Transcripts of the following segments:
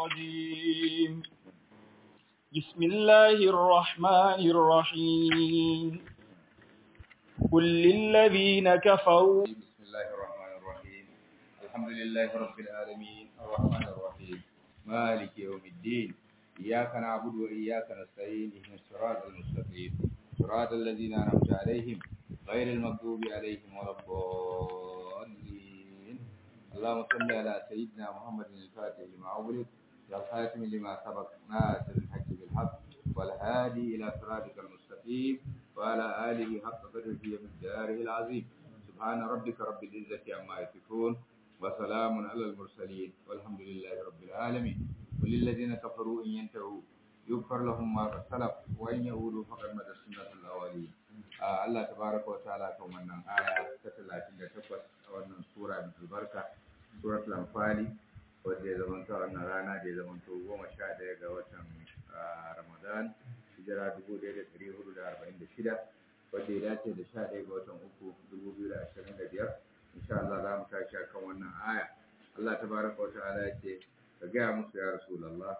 الرجيم بسم الله الرحمن الرحيم قل للذين كفروا بسم الله الرحمن الرحيم الحمد لله رب العالمين الرحمن الرحيم مالك يوم الدين إياك نعبد وإياك نستعين اهدنا الصراط المستقيم صراط الذين أنعمت عليهم غير المغضوب عليهم ولا الضالين اللهم صل على سيدنا محمد الفاتح لما أغلق والخاتم لما سبق ناصر الحق بالحق والهادي إلى صراطك المستقيم وعلى آله حق قدره ومقداره العظيم سبحان ربك رب العزة عما يصفون وسلام على المرسلين والحمد لله رب العالمين وللذين كفروا إن ينتهوا يغفر لهم ما قد سلف وإن يعودوا فقد مدى سنة الأولين آه الله تبارك وتعالى كما أن آية 38 wannan sura mai albarka surat al-anfali wadda ya zamanta wannan rana da ya zamanta goma sha ɗaya ga watan ramadan hijira dubu ɗaya da ɗari hudu da arba'in da shida wadda ya dace da sha ɗaya ga watan uku dubu biyu da ashirin da biyar insha Allah za mu tashi akan wannan aya Allah ta baraka wa ta'ala ya ce ka gaya musu ya rasulallah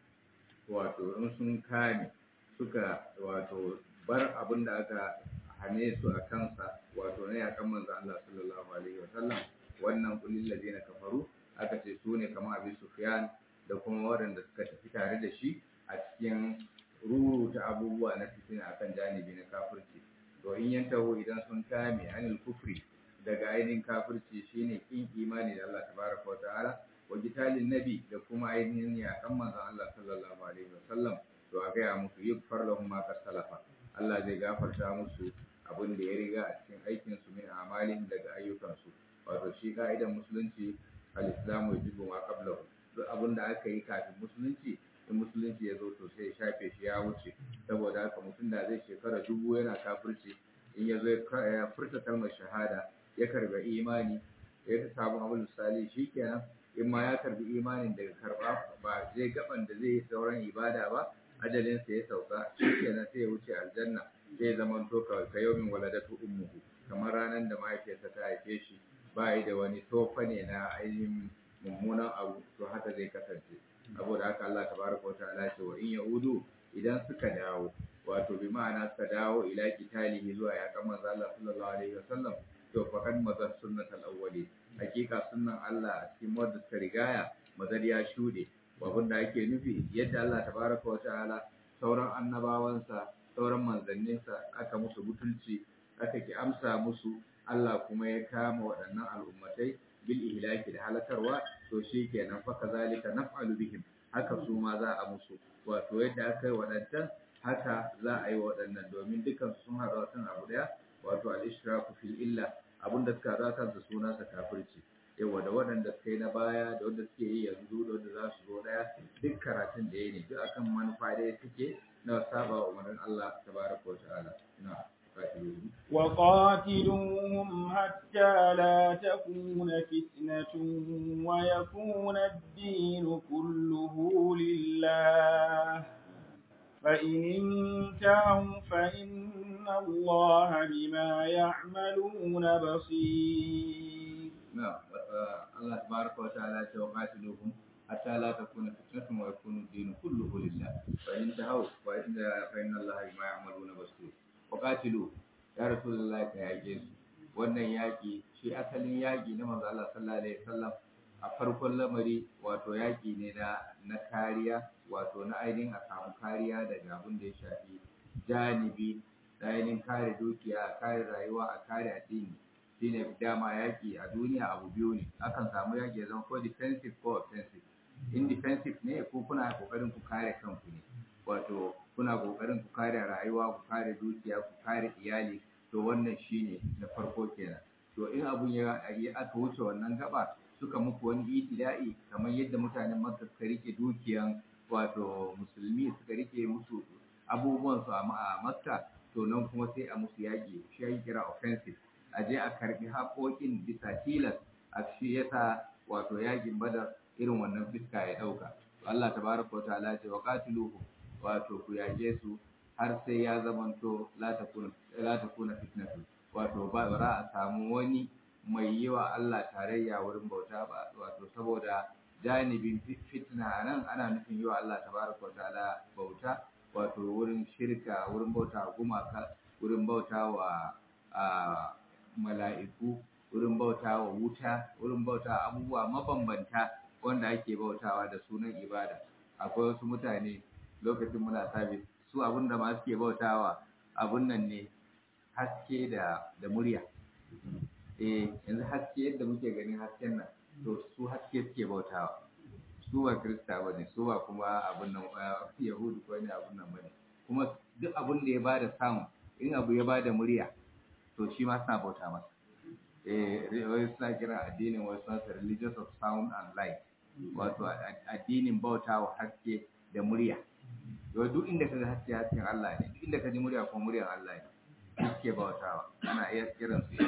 wato in sun kame suka wato bar abin da aka hane su a kansa wato na yakan manzo Allah sallallahu alaihi wa sallam wannan kulil ladina kafaru aka ce su ne kamar abin Sufyan da kuma waɗanda suka tafi tare da shi a cikin ruruta abubuwa na fitina akan janibi na kafirci to in yantaho idan sun kame anil kufri daga ainihin kafirci shine kin imani da Allah tabaraka wata'ala wa gitalin nabi da kuma ainihin yakan manzon Allah sallallahu alaihi wasallam to a gaya musu yukfar lahum ma salafa Allah zai gafarta musu abin da ya riga a cikin aikin su min amalin daga ayyukansu wato shi ka'idan musulunci al-islamu yajibu ma qablahu duk abin da aka yi kafin musulunci in musulunci ya zo to sai ya shafe shi ya wuce saboda haka mutum da zai shekara dubu yana kafirci in ya zo ya furta kalmar shahada ya karba imani ya samu abin misali shikenan in ma ya karbi imanin daga karba ba zai gaban da zai yi sauran ibada ba ajalinsa ya sauka shikenan sai ya wuce aljanna sai zama to ka yawmin waladatu ummuhu kamar ranar da mahaifiyarsa ta haife shi ba yi da wani tofa ne na ainihin mummunan abu to haka zai kasance saboda haka Allah tabaraka wataala ce wa in yaudu idan suka dawo wato bi ma'ana suka dawo ila kitalihi zuwa ya kan manzo Allah sallallahu alaihi wasallam to faqad mazar sunnatal awwali hakika sunnan Allah a cikin wadda suka rigaya mazar ya shude abin da ake nufi yadda Allah tabaraka wataala sauran annabawansa sauran manzanninsa aka musu butulci aka ki amsa musu Allah kuma ya kama waɗannan al'ummatai bil ihlaki da halakarwa to shi kenan fa kazalika naf'alu bihim haka su ma za a musu wato yadda aka yi waɗancan haka za a yi waɗannan domin dukan sun haɗa kan abu ɗaya wato al-ishraku fil illa abinda suka haɗa kansa suna sa kafirci yawa da waɗanda suka yi na baya da wanda suke yi yanzu da wanda za su zo ɗaya duk karatun da ya ne duk akan manufa ɗaya suke na saba wa umarnin Allah tabaraka wa ta'ala na'am وقاتلوهم حتى لا تكون فتنة ويكون الدين كله لله فإن انتهوا فإن الله بما يعملون بصير نعم الله تبارك وتعالى وقاتلوهم حتى لا تكون فتنة ويكون الدين كله لله فإن انتهوا فإن الله بما يعملون بصير وقاتلوا ya rasulullah ka yage su wannan yaki shi asalin yaki na manzo Allah sallallahu alaihi wasallam a farkon lamari wato yaki ne na na kariya wato na ainihin a samu kariya daga abin da ya shafi janibi da ainihin kare dukiya a kare rayuwa a kare addini shine dama yaki a duniya abu biyu ne akan samu yaki ya zama ko defensive ko offensive in defensive ne ko kuna kokarin ku kare kanku ne wato kuna kokarin ku kare rayuwa ku kare dukiya ku kare iyali to wannan shine na farko kenan to in abun ya aka wuce wannan gaba suka muku wani itida'i kamar yadda mutanen Makka suka rike dukiyan wato musulmi suka rike musu abubuwan su a Makka to nan kuma sai a musu yaƙi shi ya kira offensive a je a karbi haƙoƙin bisa tilas a shi yasa wato yaƙin badar irin wannan fiska ya ɗauka Allah tabaraka wa ta'ala ce wa qatiluhu wato ku yaƙe su har sai ya zamanto la takuna la takuna fitnatu wato ba za a samu wani mai yi wa Allah tarayya wurin bauta ba wato saboda janibin fitna nan ana nufin yi wa Allah tabaraka wa ta'ala bauta wato wurin shirka wurin bauta gumaka wurin bauta wa mala'iku wurin bauta wa wuta wurin bauta abubuwa mabambanta wanda ake bautawa da sunan ibada akwai wasu mutane lokacin muna sabis su abin da ma suke bautawa abun nan ne haske da da murya eh yanzu haske yadda muke ganin hasken nan to su haske suke bautawa su ba krista ba ne su ba kuma abun nan yahudu ko ne abun nan ba ne kuma duk abun da ya bada sound in abu ya bada murya to shi ma suna bauta masa eh wai suna kira addinin wai suna religious of sound and light wato addinin bautawa haske da murya yau duk inda ka ga haske hasken Allah ne duk inda ka ji murya ko muryar Allah ne suke bautawa ana iya kiran su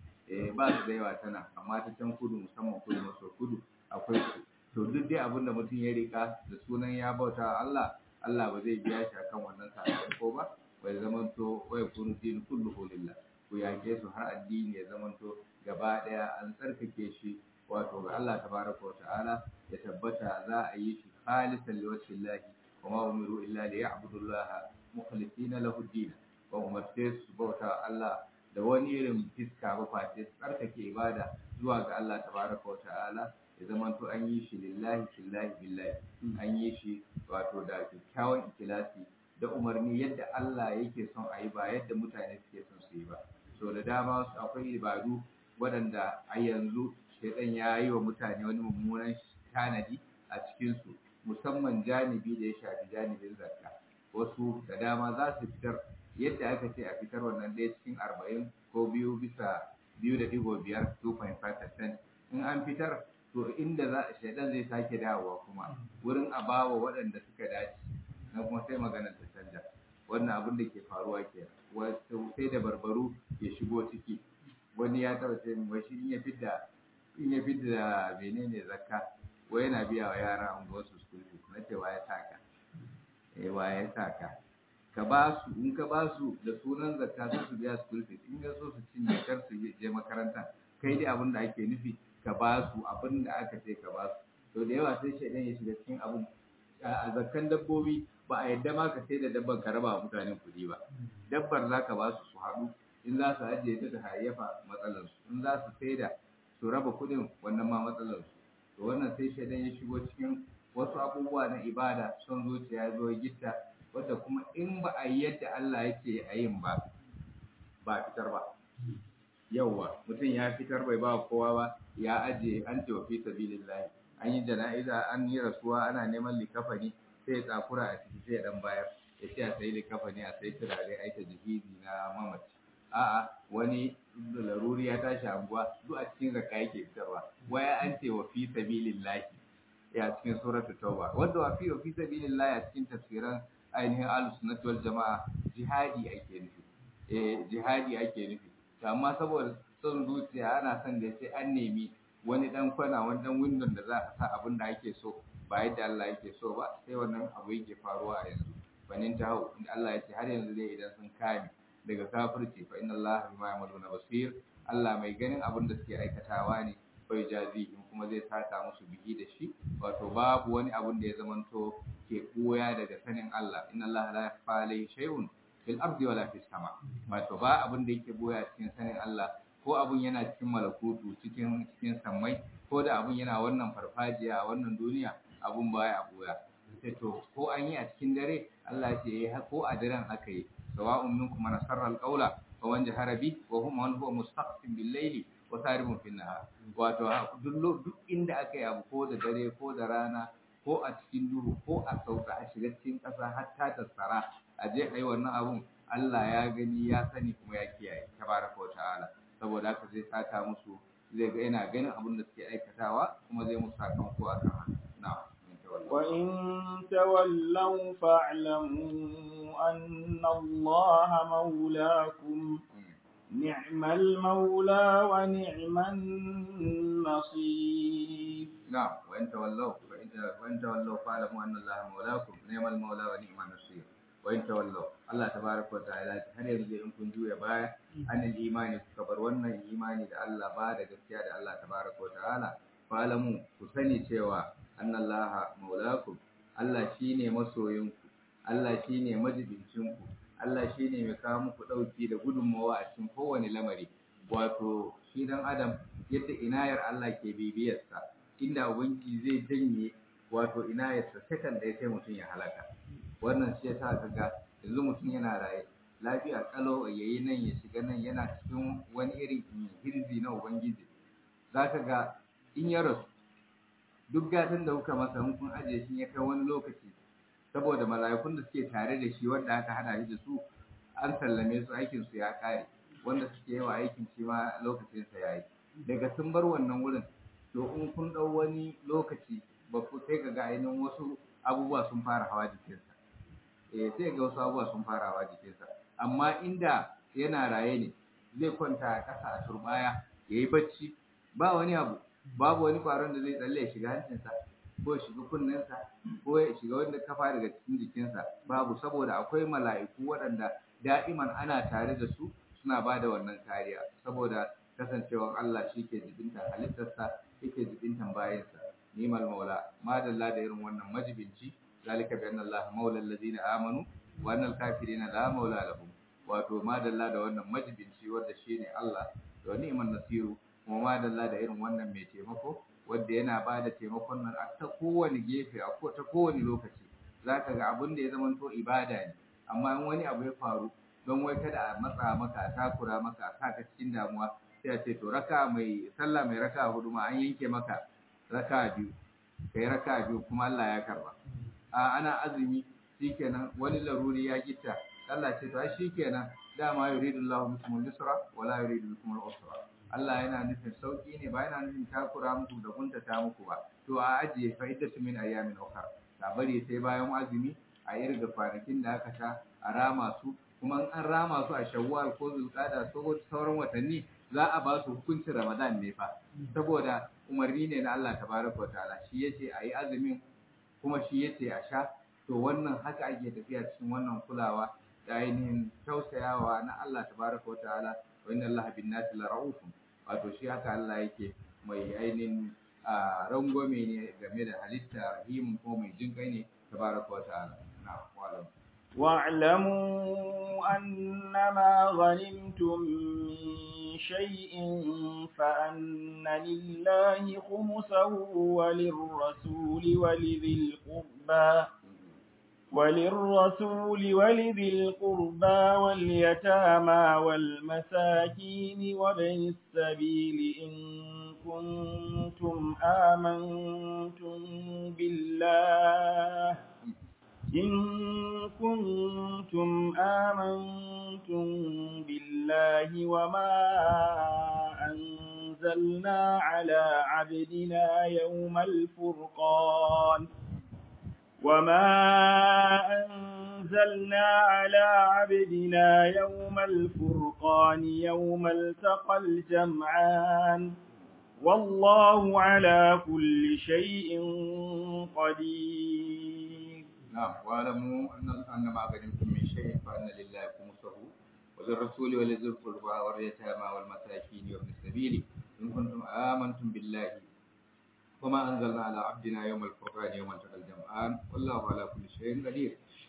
eh ba su da yawa tana amma ta can kudu musamman kudu maso kudu akwai su to duk dai abin da mutum ya rika da sunan ya bauta Allah Allah ba zai biya shi akan wannan sakamako ba bai zamanto wai kunu din kulluhu lillah ku yake su har addini ya zamanto gaba daya an tsarkake shi wato ga Allah tabaraka wa ta'ala ya tabbata za a yi shi khalisan liwajhillahi wa ma umiru illa liya'budullaha mukhlisina lahu ad-din wa umarce su bauta Allah da wani irin fiska ba face tsarkake ibada zuwa ga Allah tabaraka wa ta'ala ya zamanto an yi shi lillahi fillahi billahi an yi shi wato da kyakkyawan ikilasi da umarni yadda Allah yake son a yi ba yadda mutane suke son su yi ba so da dama akwai ibadu waɗanda a yanzu shaidan ya yi wa mutane wani mummunan tanadi a cikinsu musamman janibi da ya shafi janibin zakka wasu da dama za su fitar yadda aka ce a fitar wannan ɗaya cikin arba'in ko biyu bisa biyu da digo biyar 2.5% in an fitar to inda za shaidan zai sake dawowa kuma wurin a bawa waɗanda suka dace na kuma sai maganar ta canja wannan abin da ke faruwa ke sai da barbaru ya shigo ciki wani ya taɓa ce min shi in ya fidda in ya fidda menene zakka wai yana biya wa yara unguwar su school fees na ce ya saka eh ya saka ka ba su in ka ba su da sunan zakka sai su biya school fees in ga so su cinye kar su je makaranta kai dai abin da ake nufi ka ba su abin da aka ce ka ba su to da yawa sai shaidan ya shiga cikin abin a zakkan dabbobi ba a yadda ma ka sai da dabban ka raba mutanen kuɗi ba dabbar za ka ba su su haɗu in za su ajiye ta ta hayyafa matsalarsu in za su sai da su raba kuɗin wannan ma matsalarsu to wannan sai shaidan ya shigo cikin wasu abubuwa na ibada son zuciya ya zo gitta wadda kuma in ba a yi yadda Allah yake a yin ba ba fitar ba yauwa mutum ya fitar bai ba kowa ba ya ajiye an ce wa fi sabilillahi an yi jana'iza an yi rasuwa ana neman likafani sai ya tsakura a ciki sai ya dan bayar ya ce a sayi likafani a sayi turare aika jihidi na mamaci a'a wani laruri ya tashi anguwa duk a cikin zakka yake fitarwa waya an ce wa fi sabilillahi ya cikin suratul tauba wanda wa fi wa fi sabilillahi a cikin tafsiran ainihin ahlus sunnati wal jamaa jihadi ake nufi eh jihadi ake nufi to amma saboda son zuciya ana son da sai an nemi wani dan kwana wani dan windon da za a sa abin da ake so ba yadda Allah yake so ba sai wannan abu yake faruwa a yanzu banin ta hau inda Allah ya ce har yanzu dai idan sun kame daga kafirci fa inna Allah bima ya'maluna basir Allah mai ganin abin da suke aikatawa ne bai jazihim kuma zai saka musu bihi da shi wato babu wani abin da ya zamanto ke koya daga sanin Allah inna Allah la yakhfa alayhi shay'un fil ardi wala fis sama wato ba abin da yake boya cikin sanin Allah ko abun yana cikin malakutu cikin cikin sammai ko da abun yana wannan farfajiya a wannan duniya abun baya boya sai to ko an yi a cikin dare Allah ya ce ko a daren aka yi sawa'un minkum man sarra al-qawla wa man jahara bi wa hum man huwa mustaqim bil layli wa saribun fil nahar wato duk duk inda aka yi abu ko da dare ko da rana ko a cikin duhu ko a sauka a shiga cikin ƙasa har ta tattara a je a yi wannan abun Allah ya gani ya sani kuma ya kiyaye tabaraka wa ta'ala saboda haka zai saka musu zai ga yana ganin abin da suke aikatawa kuma zai musu sakamako a kan haka na'am وإن تولوا فاعلموا أن الله مولاكم نعم المولى ونعم النصير نعم وإن تولوا وإن تولوا فاعلموا أن الله مولاكم نعم المولى ونعم النصير وإن تولوا الله تبارك وتعالى هل يرجع إن كنتم جوية باية أن الإيمان كبر وأن الإيمان da Allah ba da gaskiya da Allah tabaraka wa ta'ala fa'lamu ku sani cewa annallaha maulakum Allah shine masoyinku Allah shine majibincinku Allah shine mai kawo muku dauki da gudunmawa a cikin kowane lamari wato shi dan adam yadda inayar Allah ke bibiyarsa inda ubangiji zai janye wato inayarsa sakan da ya sai mutum ya halaka wannan shi yasa kaga yanzu mutum yana raye lafiya kalau yayi nan ya shiga nan yana cikin wani irin hirzi na ubangiji zaka ga in ya rasu duk gatan da kuka masa in kun ajiye shi ya kai wani lokaci saboda mala'ikun da suke tare da shi wanda aka hada shi da su an sallame su aikin su ya kare wanda suke yawa aikin shi ma lokacin sa yayi daga sun bar wannan wurin to in kun dau wani lokaci ba ku sai ga ga ainihin wasu abubuwa sun fara hawa jikinsa eh sai ga wasu abubuwa sun fara hawa jikinsa amma inda yana raye ne zai kwanta a ƙasa a turbaya yayi bacci ba wani abu babu wani kwaron da zai tsalle ya shiga hancinsa ko ya shiga kunnensa ko ya shiga wanda kafa daga cikin jikinsa babu saboda akwai mala'iku waɗanda da'iman ana tare da su suna ba da wannan kariya saboda kasancewar Allah shi ke jibintan halittarsa yake jibintan bayansa nimal maula madalla da irin wannan majibinci zalika bi anna Allah maula allazina amanu wa anna al-kafirina la maula lahum wato madalla da wannan majibinci wanda shine Allah da ni'man nasiru kuma madalla da irin wannan mai taimako wanda yana ba da taimakon nan a ta kowane gefe a ko ta kowane lokaci zaka ga abin da ya zama to ibada ne amma in wani abu ya faru don wai kada a matsa maka a takura maka a saka cikin damuwa sai a ce to raka mai sallah mai raka hudu ma an yanke maka raka biyu kai raka biyu kuma Allah ya karba a ana azumi shikenan wani laruri ya gitta Allah ce to ai shikenan dama yuridullahu bikumul yusra wala yuridu bikumul usra Allah yana nufin sauki ne ba yana nufin takura muku da kuntata muku ba to a ajiye fa'idatu min ayyamin ukhra ta bari sai bayan azumi a irga kwanakin da aka sha a rama su kuma an rama su a shawwal ko zulqa'da ko sauran watanni za a ba su hukuncin ramadan ne fa saboda umarni ne na Allah tabaraka wa ta'ala shi yace ayi azumin kuma shi yace a sha to wannan haka ake tafiya cikin wannan kulawa da ainihin tausayawa na Allah tabaraka wa ta'ala wa inna Allah bin nasi la ra'ufun wato shi haka Allah yake mai ainihin rangwame ne game da halitta rahimun ko mai jin kai ne tabaraka wa ta'ala na wa'alam واعلموا أنما غنمتم من شيء فأن لله خمسه وللرسول ولذي القربى وللرسول ولذي القربى واليتامى والمساكين وابن السبيل إن كنتم آمنتم بالله إن كنتم آمنتم بالله وما أنزلنا على عبدنا يوم الفرقان وما أنزلنا على عبدنا يوم الفرقان يوم التقى الجمعان والله على كل شيء قدير نعم واعلموا أن أن ما غنمتم من شيء فأن لله خمسه وللرسول ولذي القربى واليتامى والمساكين وابن السبيل إن كنتم آمنتم بالله وما أنزلنا على عبدنا يوم الفرقان يوم التقى الجمعان والله على كل شيء قدير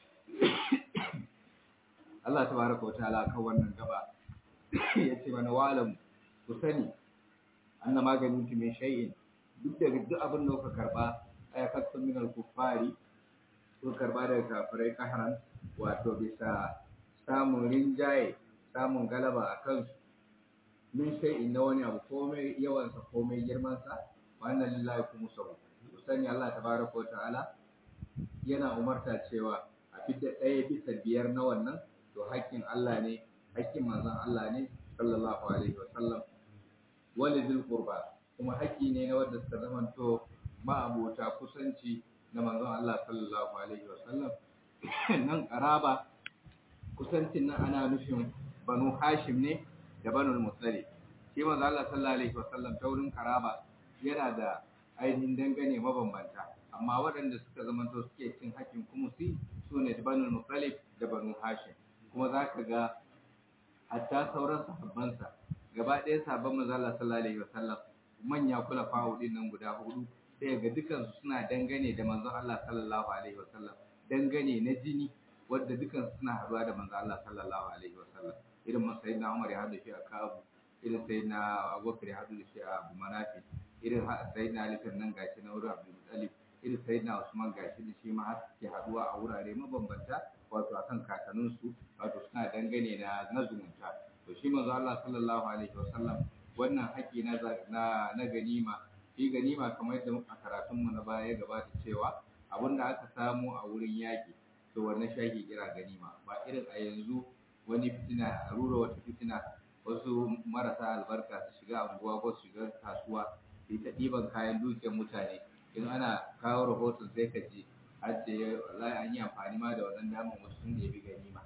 Allah tabaraka wataala kan wannan gaba yace mana walam ku sani anna maganin ki min shay'in duk da duk abin da kuka karba ay kasu min al-kuffari ko karba daga kafirai kaharan wato bisa samun rinjaye samun galaba a kansu min shay'in na wani abu komai yawansa komai girmansa wannan lillahi kuma sau ku sani Allah tabaraka wa ta'ala yana umarta cewa a fidda ɗaya bisa biyar na wannan to hakkin Allah ne hakkin manzon Allah ne sallallahu alaihi wa sallam walidul qurba kuma hakki ne na wanda suka zamanto ma'abota kusanci na manzon Allah sallallahu alaihi wa sallam nan karaba kusancin nan ana nufin banu hashim ne da banu mutsali shi manzon Allah sallallahu alaihi wa sallam ta wurin karaba yana da ainihin dangane mabambanta amma waɗanda suka zamanto suke cin hakkin kumusi su ne banu mutsali da banu hashim kuma za ka ga hatta sauran sahabbansa gaba ɗaya sahabban manzon Allah sallallahu alaihi wa sallam manya kula fa'udin nan guda hudu sai ga dukansu suna dangane da manzon Allah sallallahu alaihi wasallam dangane na jini wadda dukansu suna haɗuwa da manzon Allah sallallahu alaihi wasallam irin masayin na Umar ya haɗu shi a Kabu irin sai na Abubakar ya haɗu shi a Abu Manafi irin sai na Ali nan gashi na wurin Abdul Muttalib irin sai na Usman gashi da shi ma har suke haɗuwa a wurare mabambanta wato akan kakanninsu wato suna dangane na na zumunta to shi manzo Allah sallallahu alaihi wasallam wannan haƙi na na na ganima shi ganima kamar yadda a karatun mu na baya ya gabata cewa abinda aka samu a wurin yaƙi to wannan shaki kira ganima ba irin a yanzu wani fitina a rura wata fitina wasu marasa albarka su shiga anguwa ko su shiga kasuwa su ta ɗiban kayan dukiyar mutane in ana kawo rahoton sai ka ji har ce wallahi an yi amfani ma da wannan damar wasu sun da ya bi ganima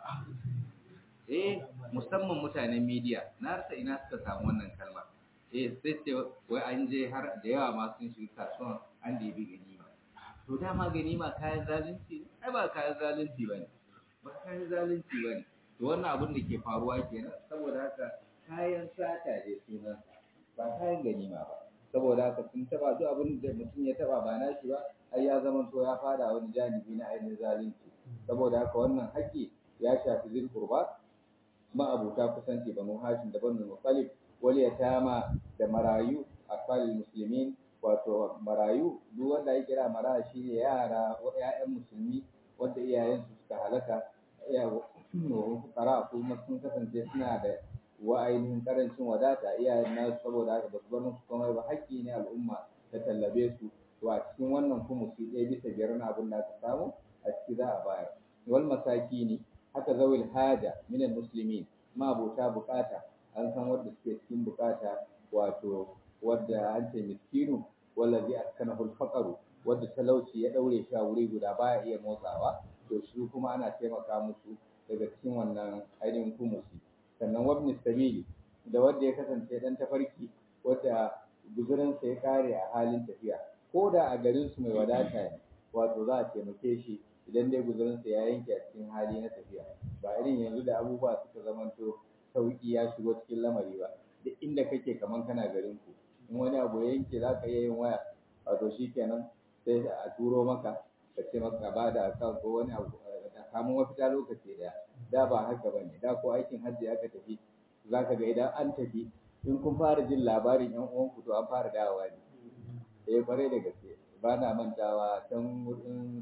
eh musamman mutanen media na rasa ina suka samu wannan kalma eh sai ce wai an je har da yawa ma sun shiga kasuwan an da bi ganima to dama ganima kayan zalunci ne ai ba kayan zalunci bane ba kayan zalunci bane to wannan abin da ke faruwa kenan saboda haka kayan sata ne sunan ba kayan ganima ba saboda haka sun taba duk abin da mutum ya taba ba nashi ba ai ya zama to ya fada wani janibi na ainihin zalunci saboda haka wannan haƙƙi ya shafi zil qurba ma'abuta kusanci banu hashim da banu muttalib wal yatama da marayu afalil muslimin wato marayu duk wanda ya kira maraya shine yara ƴaƴan musulmi wanda iyayensu suka halaka ya fukara kuma sun kasance suna da wa ainihin karancin wadata iyayen nasu saboda haka ba su bar musu komai ba haƙƙi ne al'umma ta tallabe su to a cikin wannan kuma su ɗaya bisa biyar na abin da aka samu a ciki za a bayar wal masakini haka zawil haja minan muslimin ma abota bukata an san wanda suke cikin bukata wato wadda an ce miskinu wallazi askanahu al-faqru wadda talauci ya daure shi a wuri guda baya iya motsawa to su kuma ana taimaka musu daga cikin wannan ainihin kumusi sannan wabni sabili da wanda ya kasance dan tafarki wadda guzurinsa ya kare a halin tafiya ko da a garin su mai wadata ne wato za a taimake shi idan dai guzurinsa ya yanke a cikin hali na tafiya ba irin yanzu da abubuwa suka zamanto sauki ya shigo cikin lamari ba duk inda kake kaman kana garin ku in wani abu ya yanke za ka iya yin waya wato shi kenan sai a turo maka ka ce maka ba da akan ko wani abu a samu mafita lokaci daya da ba haka ba ne da ko aikin hajji aka tafi za ka ga idan an tafi in kun fara jin labarin yan uwanku to an fara dawowa ne eh kwarai da gaske ba na mantawa tun wurin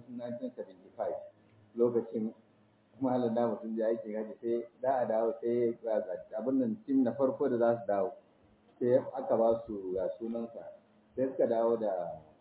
1975 lokacin malam da mutum je aikin hajji sai da a dawo sai abin nan tim na farko da za su dawo sai aka ba su ga sunansa sai suka dawo da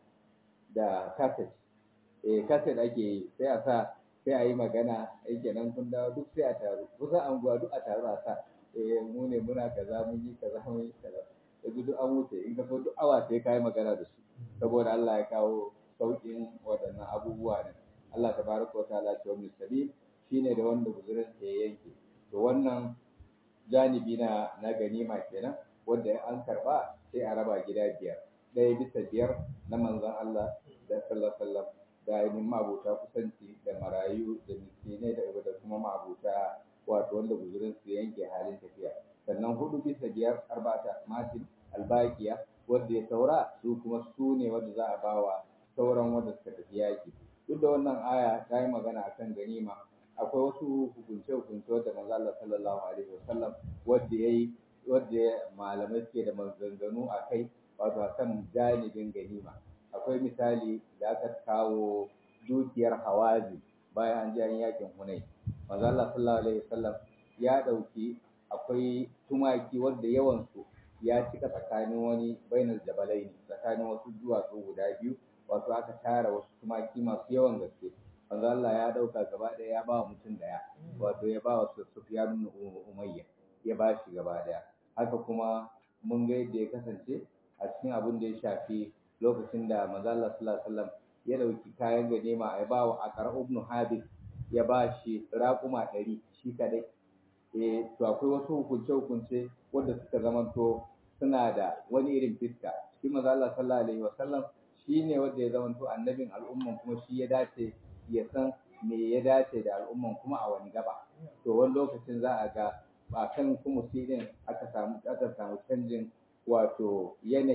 da kaset eh kaset ake yi sai a sa sai a yi magana ai kenan kun dawo duk sai a taru kusa anguwa duk a taru a sa eh mu ne muna kaza mun yi kaza mun yi kaza yanzu duk an wuce in ka so duk awa sai ka yi magana da su saboda Allah ya kawo sauƙin waɗannan abubuwa ne Allah tabaraka wa ta'ala ce wani sabil shine da wanda guzurin sa ya yanke to wannan janibi na na ganima kenan wanda an karba sai a raba gida biyar ɗaya bisa biyar na manzon Allah da sallallahu alaihi wasallam da ainihin mabuta kusanci da marayu da miskinai da da kuma mabuta wato wanda guzurin su yanke halin tafiya sannan hudu bisa biyar arba'ata matin albaqiya wanda ya saura su kuma su ne wanda za a bawa sauran wanda suka tafi yaki duk da wannan aya ta yi magana akan ganima akwai wasu hukunce-hukunce wadda manzo Allah sallallahu alaihi wasallam wanda yayi wanda malamai suke da maganganu a kai wato akan janibin ganima akwai misali da aka kawo dukiyar hawazi bayan an ji an yakin hunai manzo Allah sallallahu alaihi wasallam ya dauki akwai tumaki wanda yawan su ya cika tsakanin wani bainar jabalai tsakanin wasu duwatsu guda biyu wato aka tara wasu tumaki masu yawan gaske manzo Allah ya dauka gaba ɗaya ya ba mutum daya wato ya ba wasu Sufyan ibn Umayya ya ba shi gaba ɗaya haka kuma mun ga yadda ya kasance a cikin abin da ya shafi lokacin da manzo Allah sallallahu alaihi wasallam ya dauki kayan ganima ya ba wa Aqra ibn Habib ya ba shi raƙuma ɗari shi kadai eh to akwai wasu hukunce hukunce wanda suka zamanto suna da wani irin fiska shi manzo Allah sallallahu alaihi wasallam shine wanda ya zamanto annabin al'umman kuma shi ya dace ya san me ya dace da al'umman kuma a wani gaba to wani lokacin za a ga ba kan kuma din aka samu aka samu canjin wato yanayi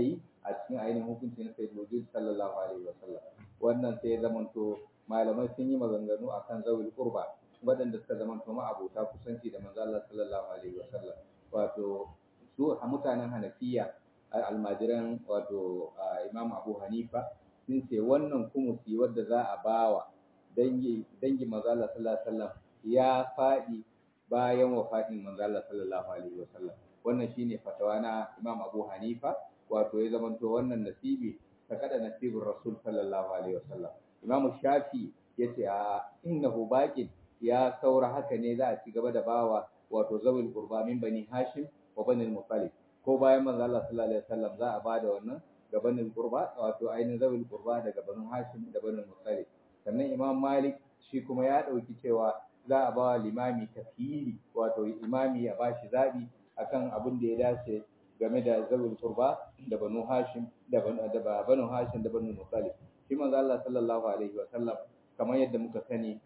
a cikin ainihin hukunci na sayyid wujud sallallahu alaihi wasallam wannan sai ya zamanto malamai sun yi maganganu akan zawil qurba waɗanda suka zamanto ma abota kusanci da manzo Allah sallallahu alaihi wasallam wato su mutanen Hanafiya almajiran wato Imam Abu Hanifa sun ce wannan kumusi wadda za a bawa dangi dangi manzo Allah sallallahu alaihi wasallam ya faɗi bayan wafatin manzo Allah sallallahu alaihi wasallam wannan shine fatawa na Imam Abu Hanifa wato ya zamanto wannan nasibi ta kada nasibin Rasul sallallahu alaihi wasallam Imam Shafi yace a innahu baqin ya saura haka ne za a ci gaba da bawa wato zawil qurba min bani Hashim wa bani Muttalib ko bayan manzo Allah sallallahu alaihi wasallam za a bada wannan ga bani qurba wato ainihin zawil qurba daga bani Hashim da bani Muttalib sannan Imam Malik shi kuma ya dauki cewa za a bawa limami kafiri wato imami ya bashi zabi akan abin da ya dace game da zawul qurba da banu hashim da banu da banu hashim da banu muttalib shi manzo Allah sallallahu alaihi wa sallam kamar yadda muka sani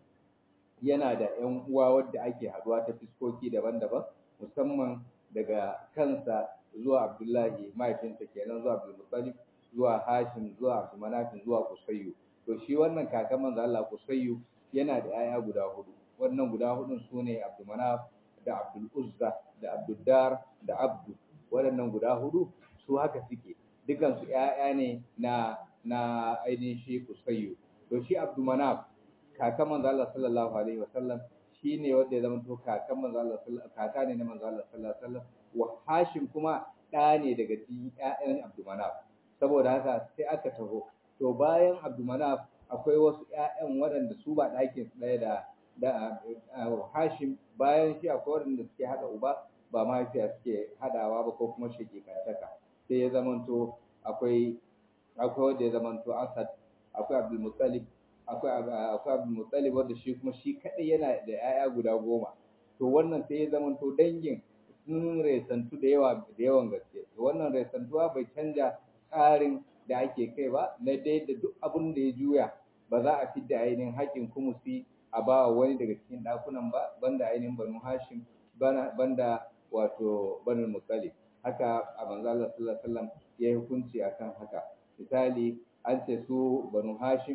yana da ƴan uwa wadda ake haduwa ta fiskoki daban-daban musamman daga kansa zuwa Abdullahi mahaifinsa kenan zuwa Abdul Muttalib zuwa Hashim zuwa Abdul Manaf zuwa Qusayyu to shi wannan kakan manzo Allah Qusayyu yana da 'ya'ya guda hudu wannan guda hudun sune Abdul Manaf da Abdul Uzza da Abdul Dar da Abdu waɗannan guda hudu su haka suke dukan su ƴaƴa ne na na ainihin shi Qusayyu to shi Abdul Manaf kakan manzo Allah sallallahu alaihi wasallam shine wanda ya zama to kakan manzo Allah kaka ne na manzo Allah sallallahu alaihi wasallam wa Hashim kuma ɗa ne daga cikin ƴaƴan Abdul Manaf saboda haka sai aka taho to bayan Abdul Manaf akwai wasu ƴaƴan waɗanda su ba ɗakin su ɗaya da da Hashim bayan shi akwai waɗanda suke haɗa uba ba mahaifiya suke haɗawa ba ko kuma shekikantaka sai ya zamanto akwai akwai wanda ya zamanto Asad akwai Abdul Muttalib akwai akwai Abdul Muttalib wanda shi kuma shi kadai yana da 'ya'ya guda goma to wannan sai ya zamanto dangin sun resantu da yawa da yawan gaske to wannan resantuwa bai canja tsarin da ake kai ba na dai da duk abin da ya juya ba za a fidda ainihin haƙƙin kumusi a ba wani daga cikin ɗakunan ba banda ainihin banu hashim banda wato banu muttalib haka a manzo Allah sallallahu alaihi wasallam ya yi hukunci akan haka misali an ce su banu hashim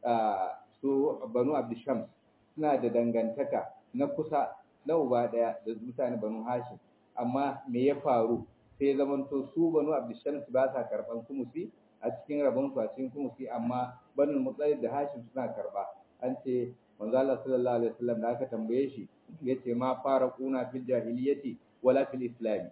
su banu abdishams suna da dangantaka na kusa na uba daya da mutane banu hashim amma me ya faru sai zamanto su banu abdishams ba sa karban kumusi a cikin rabon su a cikin kumusi amma banu muttalib da hashim suna karba an ce manzo Allah sallallahu alaihi wasallam da aka tambaye shi yace ma fara kuna fil jahiliyyati wala fil islam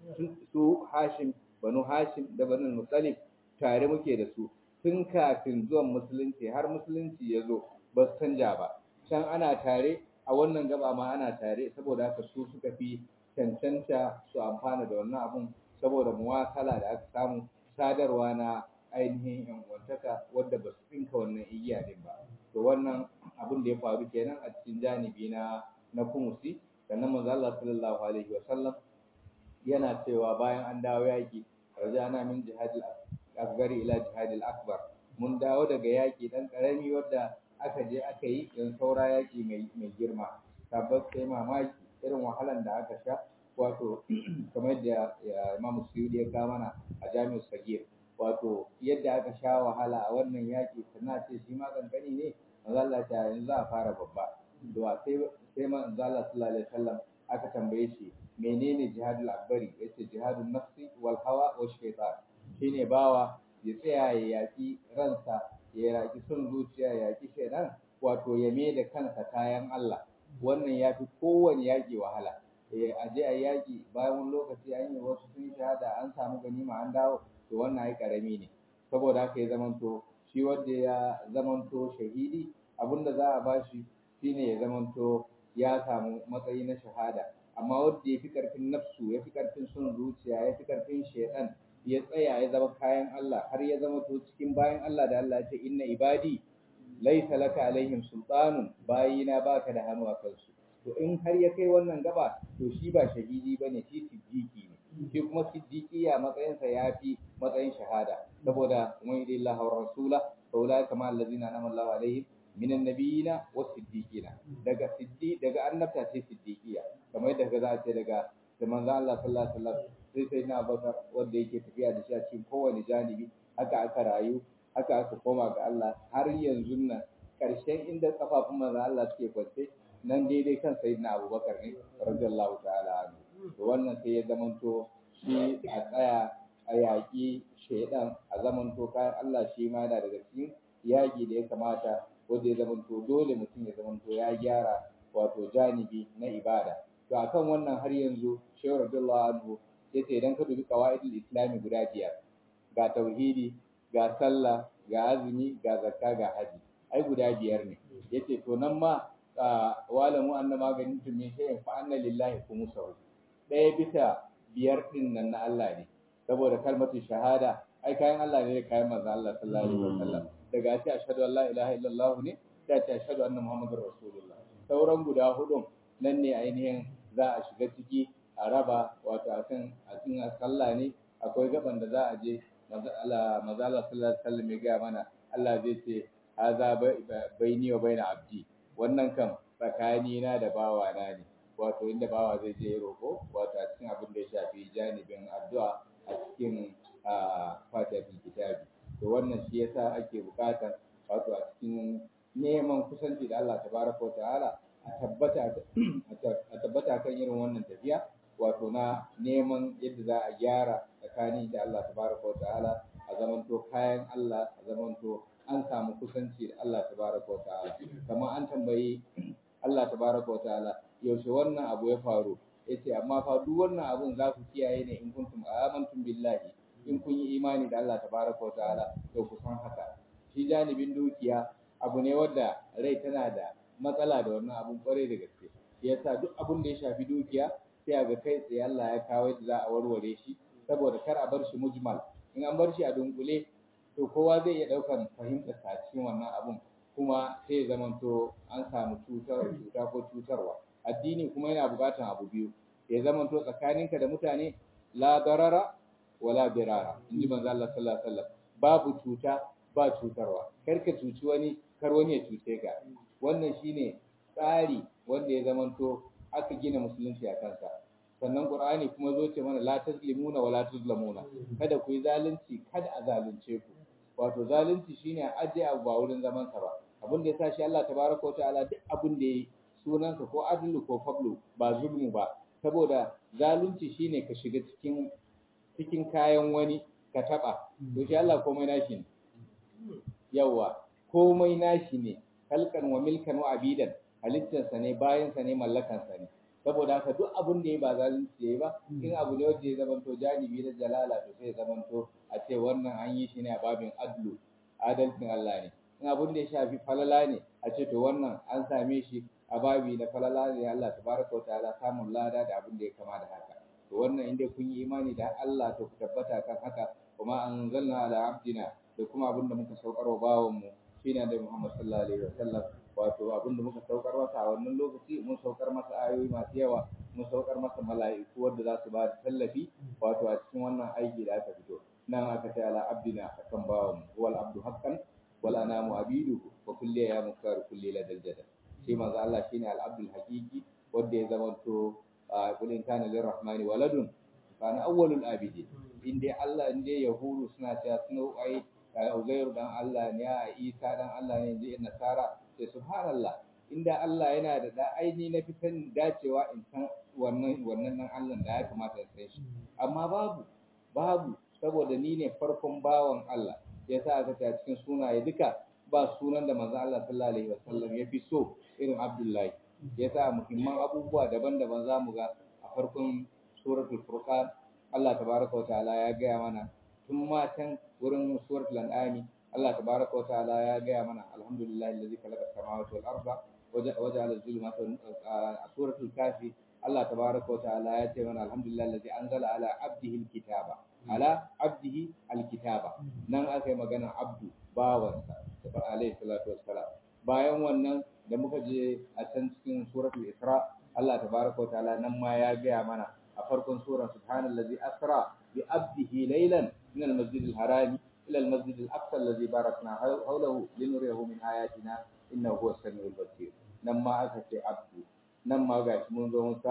su hashim banu hashim da banu muttalib tare muke da su tun kafin zuwan musulunci har musulunci ya zo ba su canja ba can ana tare a wannan gaba ma ana tare saboda haka su suka fi cancanta su amfana da wannan abun saboda muwakala da aka samu sadarwa na ainihin yan uwantaka wadda ba su tsinka wannan igiya din ba to wannan abin da ya faru kenan a cikin janibi na na kumusi sannan manzo Allah sallallahu alaihi wa sallam yana cewa bayan an dawo yaki rajana min jihadil asgari ila jihadil akbar mun dawo daga yaki dan karami wadda aka je aka yi dan saura yaki mai mai girma tabbas sai mamaki irin wahalan da aka sha wato kamar da Imam Suyudi ya ga mana a Jami'u Sagir wato yadda aka sha wahala a wannan yaki sannan ce shi ma kankani ne manzo Allah ta yanzu za a fara babba to sai sai manzo Allah sallallahu alaihi wasallam aka tambaye shi menene jihadul akbari yace jihadun nafsi wal hawa wa shaytan shine bawa ya tsaya ya yaki ransa ya yaki son zuciya ya yaki shaytan wato ya me da kansa kayan Allah wannan ya fi kowane yaƙi wahala eh a je a yaƙi bayan wani lokaci an yi wasu sun shahada an samu ganima an dawo to wannan ai karami ne saboda haka ya zamanto shi wanda ya zamanto shahidi abinda za a bashi shine ya zamanto ya samu matsayi na shahada amma wanda ya fi karfin nafsu ya fi karfin son zuciya ya fi karfin shaidan ya tsaya ya zama kayan Allah har ya zama to cikin bayan Allah da Allah ya ce inna ibadi laisa laka alaihim sultanun bayina baka da hannu a kansu to in har ya kai wannan gaba to shi ba shahidi bane shi siddiqi ne shi kuma siddiqiya matsayinsa ya fi matsayin shahada saboda man yadillahi wa rasula fa ulai kama allazina anama Allahu alaihim minan nabiyina wa siddiqina daga siddi daga annabta ce siddiqiya kamar yadda za a ce daga da manzo Allah sallallahu alaihi wasallam sai sai na bakar wanda yake tafiya da shi a cikin kowane janibi haka aka rayu haka aka koma ga Allah har yanzu nan karshen inda kafafun manzon Allah suke kwance nan daidai kan sayyidina Abubakar ne radiyallahu ta'ala anhu to wannan sai ya zamanto shi a tsaya a yaƙi shaidan a zamanto kayan Allah shi ma yana daga cikin yaƙi da ya kamata wanda ya zamanto dole mutum ya zamanto ya gyara wato janibi na ibada to akan wannan har yanzu shehu radiyallahu anhu yace idan ka dubi qawaidul islami guda biyar ga tauhidi ga sallah ga azumi ga zakka ga haji ai guda biyar ne yace to nan ma walamu annama ganin min shay'in fa anna lillahi khumsahu ɗaya bisa biyar din nan na Allah ne saboda kalmatu shahada ai kayan Allah ne da kayan manzo Allah sallallahu alaihi wasallam daga ce ashhadu an la ilaha illallah ne da ce ashhadu anna muhammadur rasulullah sauran guda hudun nan ne ainihin za a shiga ciki a raba wato a kan a cikin sallah ne akwai gaban da za a je maza Allah sallallahu alaihi wasallam ya ga mana Allah zai ce haza baini wa baina abdi wannan kan tsakani na da bawa na ne wato inda bawa zai je roko wato a cikin abin da ya shafi janibin addu'a a cikin fatihatul kitabi to wannan shi yasa ake bukatar wato a cikin neman kusanci da Allah tabaraka wa ta'ala a tabbata a tabbata kan irin wannan tafiya wato na neman yadda za a gyara tsakani da Allah tabaraka wa ta'ala a zamanto kayan Allah a zamanto an samu kusanci da Allah tabaraka wa ta'ala kamar an tambayi Allah tabaraka wa ta'ala yaushe wannan abu ya faru yace amma fa duk wannan abun za ku kiyaye ne in kuntum amantum billahi in kun yi imani da Allah tabaraka wa ta'ala to ku san haka shi janibin dukiya abu ne wanda rai tana da matsala da wannan abun kwarai da gaske yasa duk abun da ya shafi dukiya sai a ga kai tsaye Allah ya kawo yadda za a warware shi saboda kar a bar shi mujmal in an bar shi a dunkule to kowa zai iya daukan fahimtar sa cikin wannan abun kuma sai ya zamanto an samu cutar cuta ko cutarwa addini kuma yana buƙatar abu biyu ya zamanto tsakaninka da mutane la darara wala birara inji manzo Allah sallallahu alaihi wasallam babu cuta ba cutarwa kar ka cuci wani kar wani ya cuce ka wannan shine tsari wanda ya zamanto aka gina musulunci a kansa sannan qur'ani kuma zo ce mana la tazlimuna wala tuzlamuna kada ku yi zalunci kada a zalunce ku wato zalunci shine a aje abu ba wurin zaman sa ba abin da ya shi Allah tabaraka wa ta'ala duk abin da yayi sunansa ko adlu ko fablu ba zulmu ba saboda zalunci shine ka shiga cikin cikin kayan wani ka taba to shi Allah komai nashi ne yawa komai nashi ne halkan wa milkan wa abidan halittarsa ne bayansa ne mallakansa ne saboda haka duk abin da ya ba zalunci yayi ba in abu ne wanda ya zamanto janibi na jalala to sai ya zamanto a ce wannan an yi shi ne a babin adlu adalcin Allah ne in abin da ya shafi falala ne a ce to wannan an same shi a babi na falala ne Allah tabaraka wa ta'ala samun lada da abin da ya kama da haka to wannan inda kun yi imani da Allah to ku tabbata kan haka kuma anzalna ala abdina da kuma abin da muka saukar wa bawan mu shine da Muhammad sallallahu alaihi wasallam wato abin da muka saukar masa a wannan lokaci mun saukar masa ayoyi masu yawa mun saukar masa mala'iku wanda za su ba da tallafi wato a cikin wannan aiki da aka fito nan aka ce ala abdina akan bawan mu wal abdu haqqan wal anamu abidu wa kulli ya muktar kulli ladal jadal shi manzo Allah shine al abdul haqiqi wanda ya zamanto qul in kana lirrahmani waladun kana awwalul abidin inde Allah inde yahudu suna cewa suna ai Uzairu dan Allah ne ya Isa dan Allah ne inji nasara sai subhanallah inda Allah yana da da aini na fitan dacewa in san wannan wannan nan Allah da ya kamata in san shi amma babu babu saboda ni ne farkon bawan Allah yasa aka ta cikin sunaye duka ba sunan da manzo Allah sallallahu alaihi wasallam ya fi so irin Abdullahi yasa muhimman abubuwa daban-daban zamu ga a farkon suratul furqan Allah tabaraka wa ta'ala ya gaya mana tun matan wurin suratul an'ami Allah tabaraka wa ta'ala ya gaya mana alhamdulillahi allazi khalaqa as-samawati wal arda waja'ala az-zulumati a suratul kafi Allah tabaraka wa ta'ala ya ce mana alhamdulillahi allazi anzala ala abdihi al-kitaba ala abdihi al-kitaba nan aka yi magana abdu bawansa alaihi salatu wassalam bayan wannan da muka je a can cikin suratul isra Allah tabaraka wa ta'ala nan ma ya gaya mana a farkon sura subhanallazi asra bi abdihi laylan min al-masjid al-harami ila al-masjid al-aqsa alladhi barakna hawlahu linuriyahu min ayatina innahu huwas samiul basir nan ma aka ce abdu nan ma gashi mun zo mun samu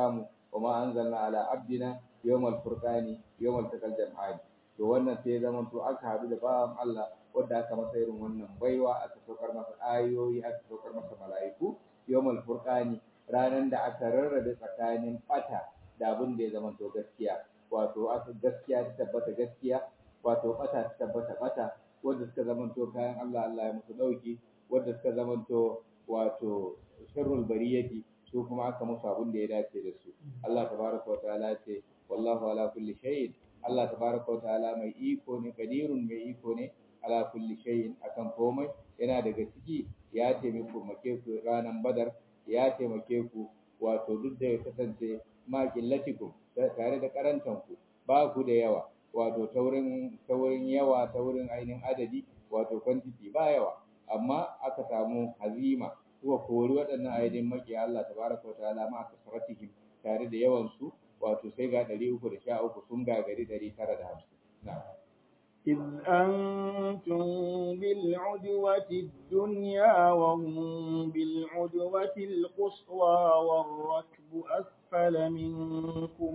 wa ma anzalna ala abdina yawmal furqani yawmal taqal jam'ani to wannan sai ya zama to aka haɗu da bawan Allah wanda aka masa irin wannan baiwa aka saukar masa ayoyi aka saukar masa mala'iku yawmal furqani ranan da aka rarrabe tsakanin bata da abin da ya zama to gaskiya wato aka gaskiya ta tabbata gaskiya wato bata ta tabbata bata wanda suka zama to kayan Allah Allah ya musu dauki wanda suka zama to wato sharrul bariyati su kuma aka musu abin da ya dace da su Allah tabaraka wa ta'ala ce wallahu ala kulli shay'in Allah tabaraka wa ta'ala mai iko ne kadirun mai iko ne ala kulli shay'in akan komai yana daga ciki ya taimake ku ranan badar ya taimake ku wato duk da ya kasance ma qillatikum tare da karantan ku ba ku da yawa wato taurin taurin yawa taurin ainihin adadi wato quantity ba yawa amma aka samu hazima kuwa kori waɗannan ainihin makiya Allah tabaraka wa ta'ala ma kasratihim tare da yawan su wato sai ga 313 sun gagari 950 na'am إذ أنتم بالعدوة الدنيا وهم بالعدوة القصوى والركب أسفل منكم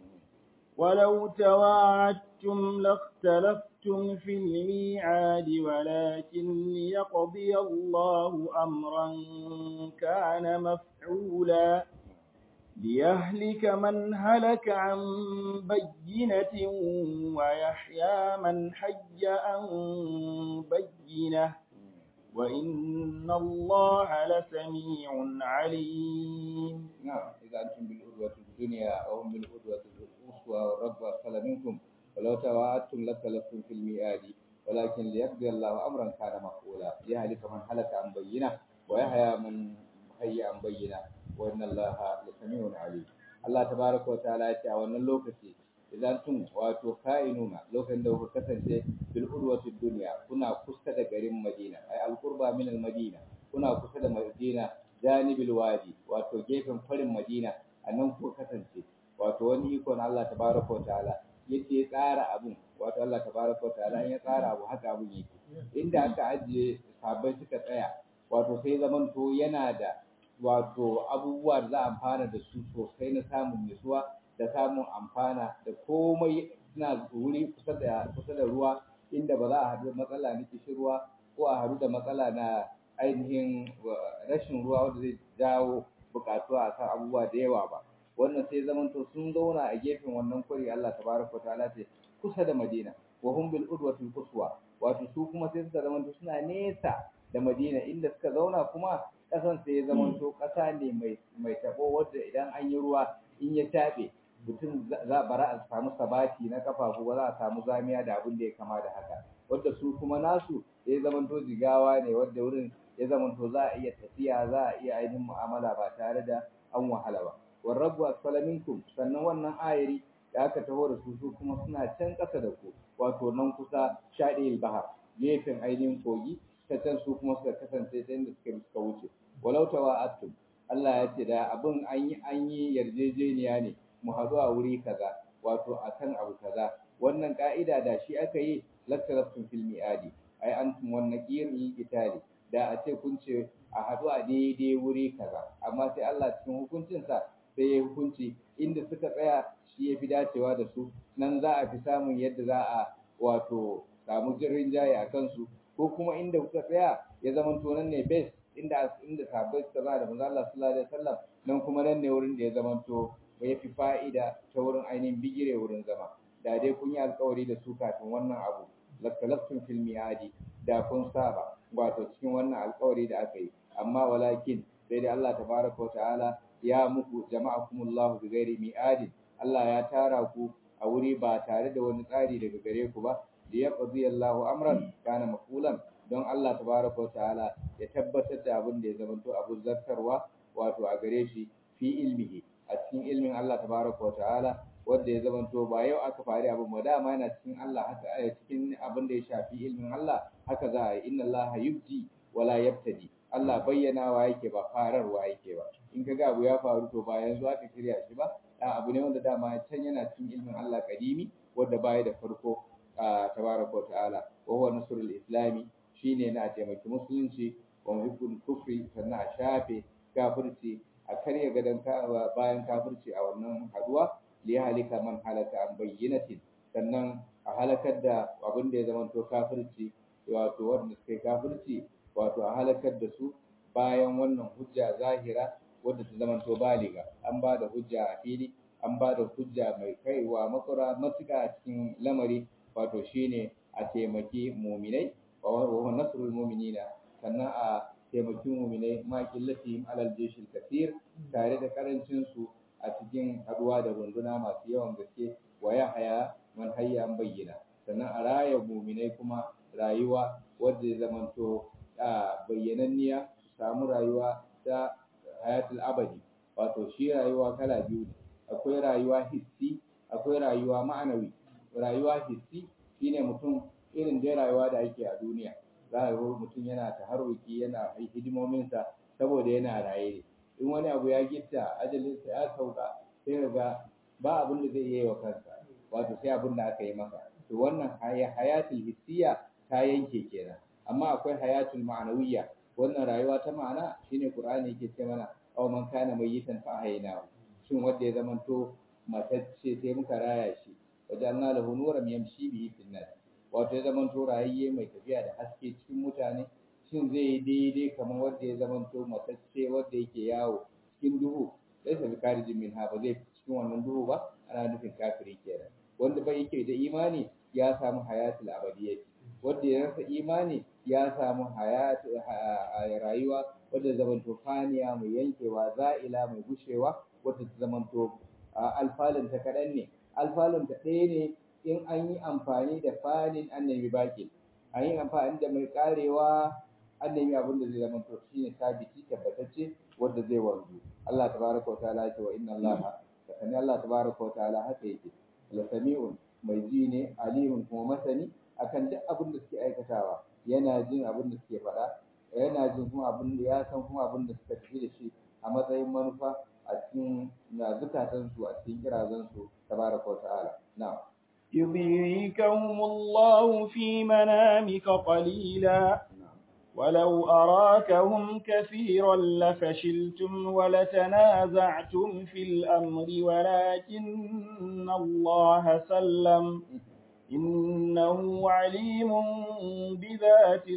ولو تواعدتم لاختلفتم في الميعاد ولكن ليقضي الله أمرا كان مفعولا ليهلك من هلك عن بينة ويحيى من حي عن بينة وإن الله لسميع عليم نعم إذا أنتم بالعدوة الدنيا أو هم بالعدوة القصوى والرب أسفل منكم ولو تواعدتم لاختلفتم في الميعاد ولكن ليقضي الله أمرا كان مفعولا ليهلك من هلك عن بينة ويحيى من حي عن بينة وإن الله لسميع عليم الله تبارك وتعالى يتي a wannan lokaci idan tun wato ka'inuna lokacin da kuka kasance bil urwati dunya kuna kusa da garin Madina ai al qurba min al Madina kuna kusa da Madina janibil wadi wato gefen farin Madina anan kuka kasance wato wani iko na Allah tabaraka wa ta'ala yake tsara abun wato Allah tabaraka wa ta'ala ya tsara abu haka abun yake inda aka ajiye sabai suka tsaya wato sai zamanto yana da wato abubuwa da za a amfana da su sosai na samun nutsuwa da samun amfana da komai suna wuri kusa da kusa da ruwa inda ba za a haɗu matsala na kishirwa ko a haɗu da matsala na ainihin rashin ruwa wanda zai jawo buƙatuwa a kan abubuwa da yawa ba wannan sai zamanto sun zauna a gefen wannan kwari Allah tabaraka ta'ala ce kusa da Madina wa hum bil udwatil quswa wato su kuma sai suka zamanto suna nesa da Madina inda suka zauna kuma kasan sai ya zamanto kasa ne mai mai tabo wanda idan an yi ruwa in ya tabe mutum za bara a samu sabati na kafafu ba za a samu zamiya da abin da ya kama da haka wanda su kuma nasu ya zamanto jigawa ne wanda wurin ya zamanto za a iya tafiya za a iya ainihin mu'amala ba tare da an wahala ba warrabu asfala minkum sannan wannan ayari da aka taho da su su kuma suna can ƙasa da ku wato nan kusa shaɗil bahar gefen ainihin kogi ta can su kuma suka kasance ta inda suka suka wuce walau tawa'attum Allah ya ce da abin an yi an yi yarjejeniya ne mu haɗu a wuri kaza wato akan abu kaza wannan ka'ida da shi aka yi laktaraftum fil mi'adi ai antum wan naqir lil qitali da a ce kun ce a haɗu a daidai wuri kaza amma sai Allah cikin hukuncinsa sai ya hukunci inda suka tsaya shi ya fi dacewa da su nan za a fi samun yadda za a wato samu jirin jaye a kansu ko kuma inda kuka tsaya ya zama to nan ne base inda inda sahabbai suka zama da manzo Allah sallallahu alaihi wasallam nan kuma nan ne wurin da ya zama to ya fi fa'ida ta wurin ainihin bigire wurin zama da dai kun yi alkawari da su kafin wannan abu lakalaftum fil mi'adi da kun saba wato cikin wannan alkawari da aka yi amma walakin sai dai Allah tabaraka wa ta'ala ya muku jama'akumullahu bi ghairi mi'adin Allah ya tara ku a wuri ba tare da wani tsari daga gare ku ba da ya qadi Allahu amran kana mafulan don Allah tabaraka wa ta'ala ya tabbatar da abin da ya zamanto abu zartarwa wato a gare shi fi ilmihi a cikin ilmin Allah tabaraka wa ta'ala wanda ya zamanto ba yau aka fari abin ba dama yana cikin Allah haka a cikin abin da ya shafi ilmin Allah haka za a yi inna Allah yubdi wala yabtadi Allah bayyanawa yake ba fararwa yake ba in ka ga abu ya faru to ba yanzu aka shirya shi ba da abu ne wanda dama can yana cikin ilmin Allah kadimi wanda baya da farko tabaraka wa ta'ala wa huwa nasrul islami shine na taimaki musulunci wa muhibbul kufri sannan a shafe kafirci a karya gadon bayan kafirci a wannan haduwa li halika man halaka an bayyinatin sannan a halakar da abin da ya zama to kafirci wato wanda suka yi kafirci wato a halakar da su bayan wannan hujja zahira wadda ta zama to baliga an ba da hujja a fili an ba da hujja mai kaiwa makura matuƙa a cikin lamari wato shine a taimaki muminai wa nasrul muminina sannan a taimaki muminai ma killatihim alal jeshil kasir tare da karancin su a cikin haduwa da runduna masu yawan gaske wa ya haya man hayya an bayyana sannan a raya muminai kuma rayuwa wadda ya zamanto a bayyananniya su samu rayuwa ta hayatul abadi wato shi rayuwa kala biyu ne akwai rayuwa hissi akwai rayuwa ma'anawi rayuwa hissi shine mutum irin dai rayuwa da ake a duniya za a ga mutum yana taharruki yana hidimominsa saboda yana raye in wani abu ya gitta ajalinsa ya sauka sai ga ba abin da zai iya wa kansa wato sai abin da aka yi masa to wannan hayatul hissiya ta yanke kenan amma akwai hayatul ma'anawiyya wannan rayuwa ta ma'ana shine qur'ani yake ce mana aw man kana mayyitan fa ahyaynahu shin wanda ya zamanto matacce sai muka raya shi wajalna lahu nuran yamshi bihi fil nas wato ya zamanto rayayye mai tafiya da haske cikin mutane shin zai yi daidai kamar wanda ya zamanto matacce wanda yake yawo cikin duhu sai sa karijin min ha ba zai cikin wannan duhu ba ana nufin kafiri kenan wanda bai yake da imani ya samu hayatul abadiyyati wanda ya rasa imani ya samu hayatu rayuwa wadda zamanto faniya mai yankewa za'ila mai gushewa wadda ta zamanto alfalin ta kaɗan ne alfalin ta ɗaya ne in an yi amfani da fanin annabi baki an yi amfani da mai karewa annabi abin da zai zamanto shine sabiti tabbatacce wanda zai wanzu Allah tabaraka wa ta'ala ce wa inna Allah sani Allah tabaraka wa ta'ala haka yake la sami'un mai ji ne alimun kuma masani akan duk abin da suke aikatawa yana jin abin da suke faɗa yana jin kuma abin da ya san kuma abin da suka tafi da shi a matsayin manufa a cikin na zukatansu a cikin kirazansu tabaraka wa ta'ala na'am يريكهم الله في منامك قليلا ولو أراكهم كثيرا لفشلتم ولتنازعتم في الأمر ولكن الله سلم إنه عليم بذات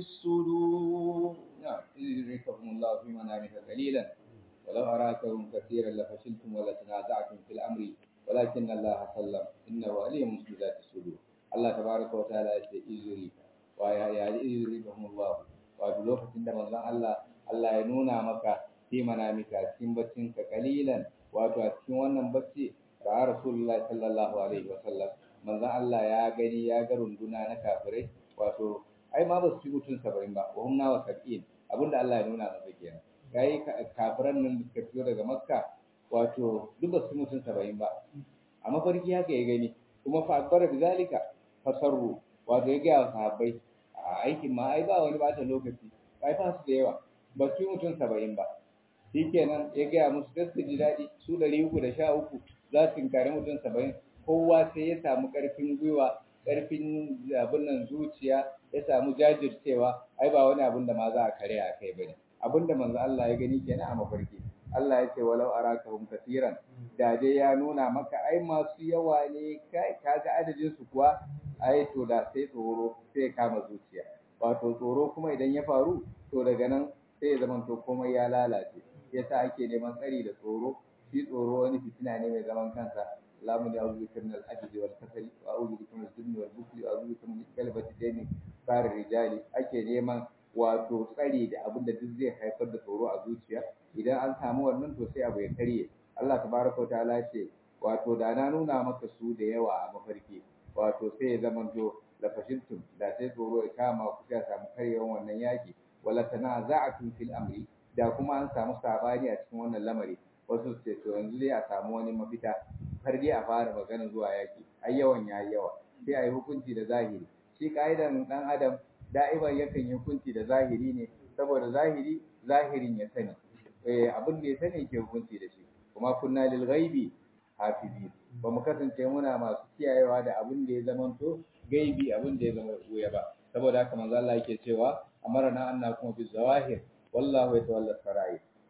الصدور نعم إذ يريكهم الله في منامك قليلا ولو أراكهم كثيرا لفشلتم ولتنازعتم في الأمر ولكن الله سلم إنه عليم بذات الصدور الله تبارك وتعالى يقول ويا يا يريكهم الله wato lokacin da manzon Allah Allah ya nuna maka fi manamika cikin baccin ka kalilan wato a cikin wannan bacci ga Rasulullahi sallallahu alaihi wasallam manzon Allah ya gani ya ga runduna na kafirai wato ai ma ba su ci mutum saba'in ba wa humna wa sab'in abinda Allah ya nuna masa kenan kai kafiran nan da suka fito daga Makka wato duk ba su mutum saba'in ba a mafarki haka ya gani kuma fa akbar bizalika fasarru wato ya ga sahabbai a aikin ma ai ba wani bata lokaci ai fa su da yawa ba su mutum saba'in ba shikenan ya gaya musu da su ji daɗi su ɗari uku da sha uku za su kare mutum saba'in kowa sai ya samu ƙarfin gwiwa ƙarfin abin nan zuciya ya samu jajircewa ai ba wani abin da ma za a kare a kai bane abin da manzo Allah ya gani kenan a mafarki Allah ya ce walau arakahum katiran da dai ya nuna maka ai masu yawa ne kai kaga adadin su kuwa ai to da sai tsoro sai kama zuciya wato tsoro kuma idan ya faru to daga nan sai ya zama to komai ya lalace yasa ake neman tsari da tsoro shi tsoro wani fitina ne mai zaman kansa lamun ya uzu bika min al-ajz wal kasal wa a'udhu bika min al-jinn wal bukhl wa a'udhu bika min kalbati dayni far rijali ake neman wato tsari da abin da duk zai haifar da tsoro a zuciya idan an samu wannan to sai abu ya karye Allah tabaraka wa ta'ala ce wato da na nuna maka su da yawa a mafarki wato sai ya zamanto la fashiltum da sai tsoro ya kama ku sai samu karyewan wannan yaki wala tanaza'tum fil amri da kuma an samu sabani a cikin wannan lamari wasu su ce to yanzu dai a samu wani mafita har dai a fara magana zuwa yaki ai yawan yayi yawa sai a yi hukunci da zahiri shi ka'idan dan adam da'iban yakan yi hukunci da zahiri ne saboda zahiri zahirin ya sani eh abin da ya sani ke hukunci da shi kuma kunna lil ghaibi hafizi ba mu kasance muna masu kiyayewa da abin da ya zamanto gaibi abin da ya zama wuya ba saboda haka manzo Allah yake cewa amarna anna kuma bi zawahir wallahu yatawalla sarai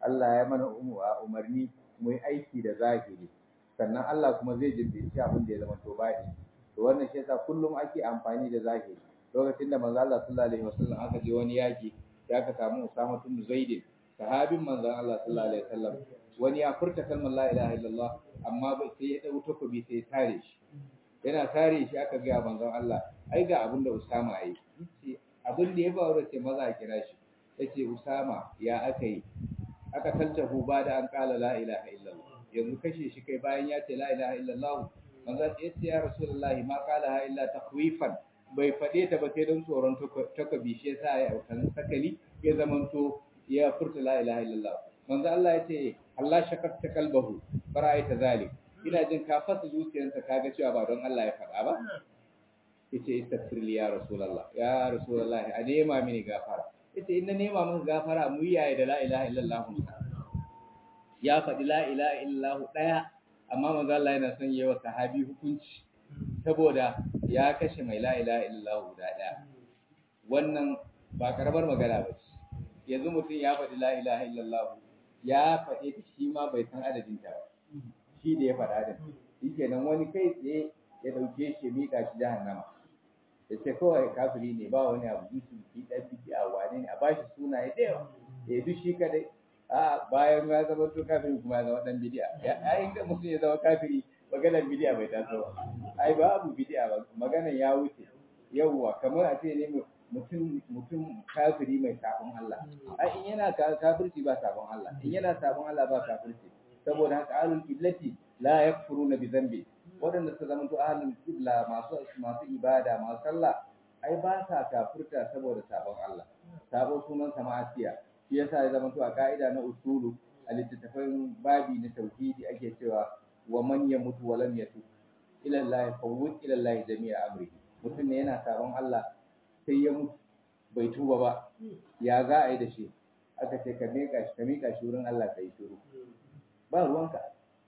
Allah ya mana umarni mu yi aiki da zahiri sannan Allah kuma zai jimbinci abin da ya zama to baɗi to wannan shi yasa kullum ake amfani da zahiri lokacin da manzo Allah sallallahu alaihi wasallam aka je wani yaki ya aka samu Usama bin Zaid sahabin manzon Allah sallallahu alaihi wasallam wani ya furta kalmar la ilaha illallah amma bai sai ya dau takobi sai ya tare shi yana tare shi aka ga manzon Allah ai ga abin da Usama yayi yace abin da ya faru ce maza a kira shi yace Usama ya aka yi aka taltahu ba da an kala la ilaha illallah yanzu kashe shi kai bayan ya ce la ilaha illallah manzo ya ce ya rasulullahi ma kala ha illa takhwifan bai fade ta ba sai don tsoron takabi shi yasa ya autan sakali ya zamanto ya furta la ilaha illallah manzo Allah ya ce Allah shakakta kalbahu bara'aita zalik ina jin ka fasa zuciyarsa kaga cewa ba don Allah ya faɗa ba yace istaghfir li ya rasulullah ya rasulullah a nema mini gafara yace in na nema maka gafara mu yaye da la ilaha illallah ya faɗi la ilaha illallah ɗaya amma manzo Allah yana son yayi wa sahabi hukunci saboda ya kashe mai la ilaha illallah guda ɗaya wannan ba karamar magana ba ce yanzu mutum ya faɗi la ilaha illallah ya faɗe ta shi ma bai san adadin ta ba shi da ya faɗa din shikenan wani kai tsaye ya ɗauke shi ya miƙa shi jahannama ya ce kawai kafiri ne ba wani abu yusuf ki ɗan biki a wane ne a bashi sunaye da yawa ya duk shi kadai a bayan ya zama to kafiri kuma ya zama dan bidiya ya in ga mutum ya zama kafiri maganar bidiya bai taso ba ai babu bidiya ba maganar ya wuce yawwa kamar a ce ne mutum mutum kafiri mai sabon Allah ai in yana kafirci ba sabon Allah in yana sabon Allah ba kafirci saboda haka ahlul qiblati la yakfuruna bi dhanbi waɗanda su zama to ahlul qibla masu masu ibada masu sallah ai ba sa kafirta saboda sabon Allah sabo sunan sama'atiya shi yasa ya zama to a ka'ida na usulu a littattafan babi na tauhidi ake cewa wa man yamutu wa lam yatub ila Allah fawwid ila Allah jami'a amrihi mutum ne yana sabon Allah sai ya mutu bai tuba ba ya za a yi da shi aka ce ka miƙa shi ka miƙa shi wurin Allah ka yi shiru ba ruwanka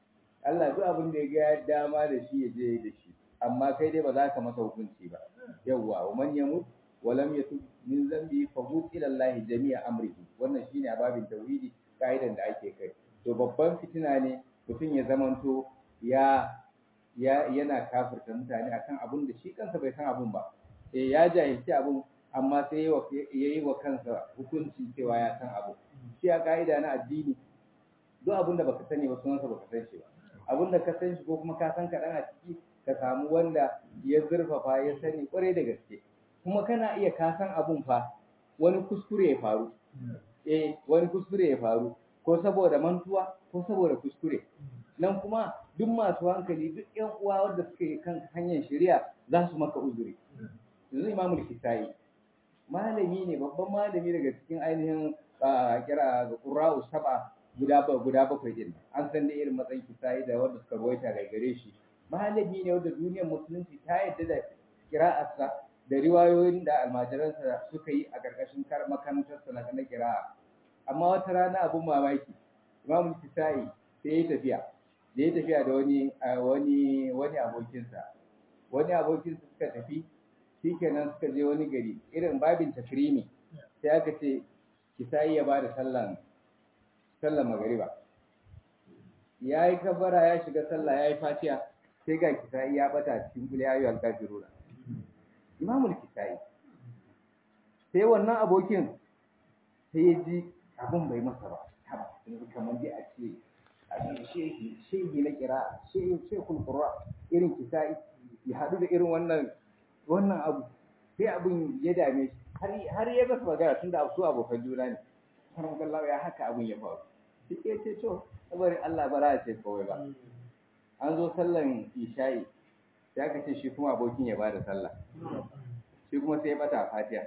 Allah duk abin da ya ga ya dama da shi ya je da shi amma kai dai ba za ka masa hukunci ba yawwa wa man yamut wa lam yatub min zambi fa hu ila Allah jami'a amrihi wannan shine a babin tauhidi kaidan da ake kai to babban fitina ne mutum ya zamanto ya ya yana kafirta mutane akan abun da shi kansa bai san abun ba eh ya jahilci abun amma sai ya yi wa kansa hukunci cewa ya san abu shi a ka'ida na addini duk abun da baka sani ba sunansa baka san shi ba abun da ka san shi ko kuma ka san kaɗan a ciki ka samu wanda ya zurfafa ya sani kwarai da gaske kuma kana iya ka san abun fa wani kuskure ya faru eh wani kuskure ya faru ko saboda mantuwa ko saboda kuskure nan kuma duk masu hankali duk ƴan uwa wanda suke kan hanyar shari'a za su maka uzuri yanzu imamul kisai malami ne babban malami daga cikin ainihin kira ga qurra'u saba guda guda bakwai din an san da irin matsayin kisai da wanda suka rawaita daga gare shi malami ne wanda duniyar musulunci ta yadda da kira'arsa da riwayoyin da almajiransa suka yi a ƙarƙashin makarantarsa na na kira'a amma wata rana abun mamaki imamul kisai sai ya tafiya da ya tafiya da wani wani wani abokinsa wani abokinsa suka tafi shikenan suka je wani gari irin babin takrimi sai aka ce kisai ya bada sallan sallan magariba ya yi kabara ya shiga sallah ya yi fatiha sai ga kisai ya bata cikin kuli ayu al-kafiruna imamul kisai sai wannan abokin sai ya ji abun bai masa ba kamar dai a ce shehi shehi na kira shehi shekul qurra irin kisai ya hadu da irin wannan wannan abu sai abun ya dame shi har ya basa magana tunda su abokan juna ne karan kallawa ya haka abun ya faru sai ya ce to saboda Allah bara ya ce kawai ba an zo sallan isha'i sai aka ce shi kuma abokin ya bada sallah shi kuma sai ya bata fatiha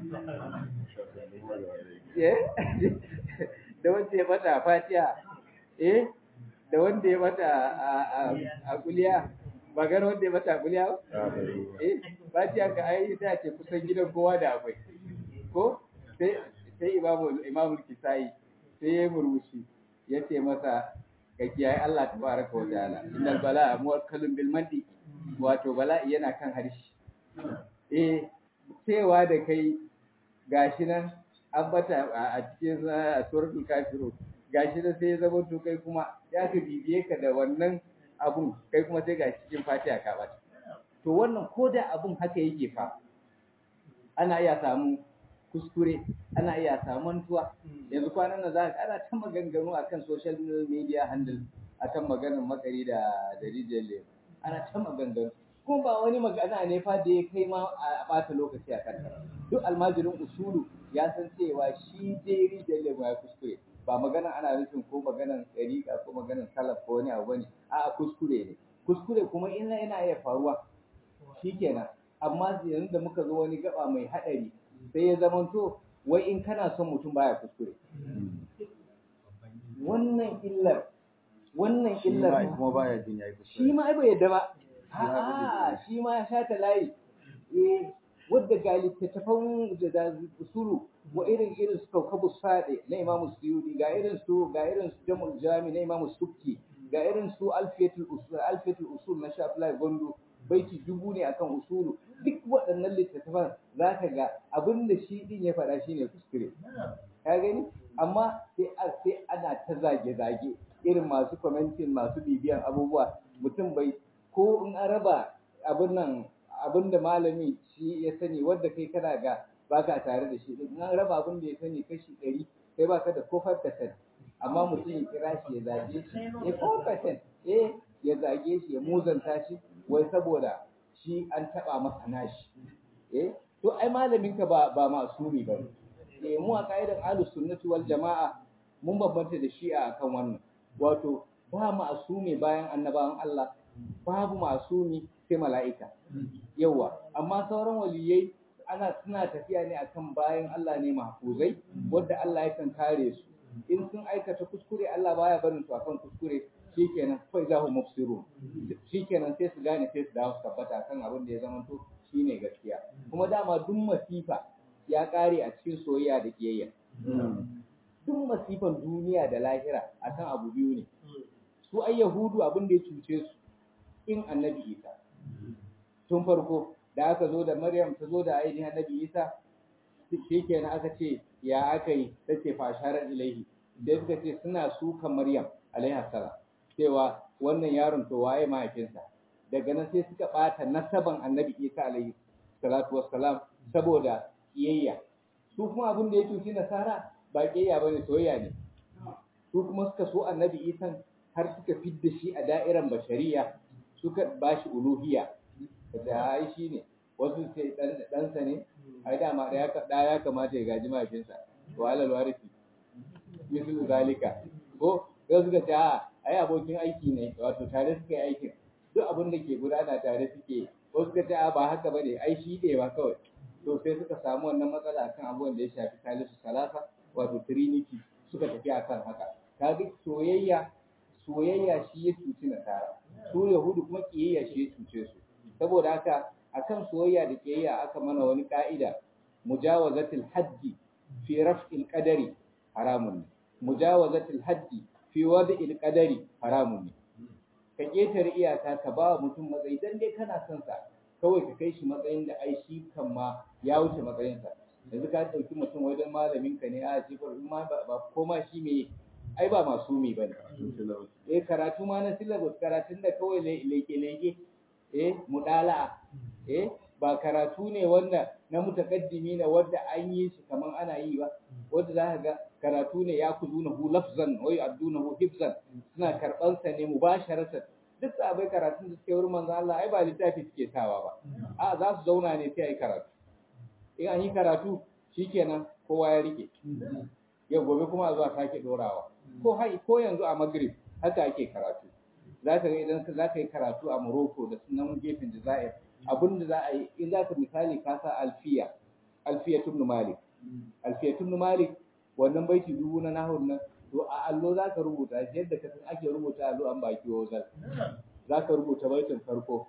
da wanda ya bata fatiha eh da wanda ya bata a kuliya ba gano wanda ya bata a kuliya ba eh fatiha ka ai ta ce kusan gidan kowa da akwai ko sai sai imamu imamu kisai sai ya murmushi ya ce masa ka kiyaye Allah tabaraka wa ta'ala innal bala'a muwakkalun bil mandi wato bala'i yana kan harshe eh cewa da kai gashi nan an bata a cikin suratul kafiru gashi da sai ya zama to kai kuma ya ka bibiye ka da wannan abun kai kuma sai gashi cikin fatiha ka bata to wannan ko da abun haka yake fa ana iya samu kuskure ana iya samu mantuwa yanzu kwanan nan za ka ana ta maganganu akan social media handle akan maganar makari da da rijiyar ana ta maganganu kuma ba wani magana ne fa da ya kai ma a bata lokaci a kanta duk almajirin usulu ya san cewa shi dai rijiyar lemu ya kuskure ba magana ana nufin ko maganan ɗariƙa ko maganan salaf ko wani abu ne a kuskure ne kuskure kuma ina yana iya faruwa shikenan amma yanzu da muka zo wani gaba mai haɗari sai ya zamanto wai in kana son mutum baya kuskure wannan illar wannan illar kuma baya jin yayi shi ma ai bai yadda ba a'a shi ma ya shata layi eh wadda ga littattafan da usulu wa irin irin su kaukabu sade na imamu suyudi ga irin su ga irin su jamul jami na imamu sukki ga irin su alfiyatul usul alfiyatul usul na shafilai gondo baiti dubu ne akan usulu duk waɗannan littattafan za ka ga abin da shi din ya faɗa shine kuskure ka gani amma sai sai ana ta zage-zage irin masu commenting masu bibiyan abubuwa mutum bai ko in an raba abin nan abin da malami shi ya sani wadda kai kana ga baka tare da shi in an raba abin da ya sani kashi ɗari kai baka da ko percent amma mutum ya kira shi ya zage shi ya ko percent eh ya zage shi ya muzanta shi wai saboda shi an taba masa nashi eh to ai malamin ka ba ba masumi ba eh mu a kaidan ahlus sunnati wal jamaa mun bambanta da shi'a akan wannan wato ba masumi bayan annabawan Allah babu masumi sai mala'ika yawa amma sauran waliyai ana suna tafiya ne akan bayan Allah ne mahfuzai wanda Allah yakan kare su in sun aikata kuskure Allah baya barin su akan kuskure shikenan fa za hum mufsirun shikenan sai su gane sai su dawo su tabbata kan abin da ya zama to shine gaskiya kuma dama duk masifa ya kare a cikin soyayya da kiyayya duk masifan duniya da lahira akan abu biyu ne su ai yahudu abin da ya cuce su in annabi isa tun farko da aka zo da maryam ta zo da ainihin annabi isa shi kenan aka ce ya aka yi ta ce fasharar ilaihi da suka ce suna sukan maryam alaihi salam cewa wannan yaron to waye mahaifinsa daga nan sai suka bata nasaban annabi isa alaihi salatu wassalam saboda kiyayya su kuma abin da ya cuci nasara ba kiyayya bane soyayya ne su kuma suka so annabi isa har suka fidda shi a da'iran bashariya suka bashi uluhiyya da ai shi ne wasu ce ɗansa ne ai dama da ya kamata ya gaji mahaifinsa to alal warisi misal zalika ko sai suka ce a ai abokin aiki ne wato tare suka yi aikin duk abin da ke gudana tare suke ko suka ce a ba haka bane ai shi ne ba kawai to sai suka samu wannan matsala akan abubuwan da ya shafi salisu salasa wato trinity suka tafi akan haka kaga soyayya soyayya shi ya cuci nasara su yahudu kuma kiyayya shi ya cuce su saboda haka akan soyayya da kiyayya aka mana wani ka'ida mujawazatul haddi fi raf'il qadari haramun ne mujawazatul haddi fi wad'il qadari haramun ne ka ketare iyaka ka ba mutum matsayi dan dai kana son sa kawai ka kai shi matsayin da ai shi kan ma ya wuce matsayin sa yanzu ka dauki mutum wajen malamin ka ne a jifar in ma ba ko ma shi me ai ba masumi bane eh karatu ma na syllabus karatun da kawai leke leke eh mudala'a eh ba karatu ne wanda na mutakaddimi na wanda an yi shi kaman ana yi ba wanda za ka ga karatu ne ya kuzuna hu lafzan wa yu'adduna hu hifzan suna karban sa ne mubasharatan duk sabai karatun da suke wurin manzo Allah ai ba littafi suke sawa ba a za su zauna ne sai ai karatu in an yi karatu shikenan kowa ya rike yau gobe kuma a zuwa sake dorawa ko hai ko yanzu a Maghrib haka ake karatu za ka ga idan za ka yi karatu a Morocco da sunan gefen Jazair abin da za a yi in za ka misali ka sa alfiya alfiya tun malik alfiya tun malik wannan baiti dubu na nahur nan to a allo za ka rubuta shi yadda ka san ake rubuta allo an baki wazal za ka rubuta baitin farko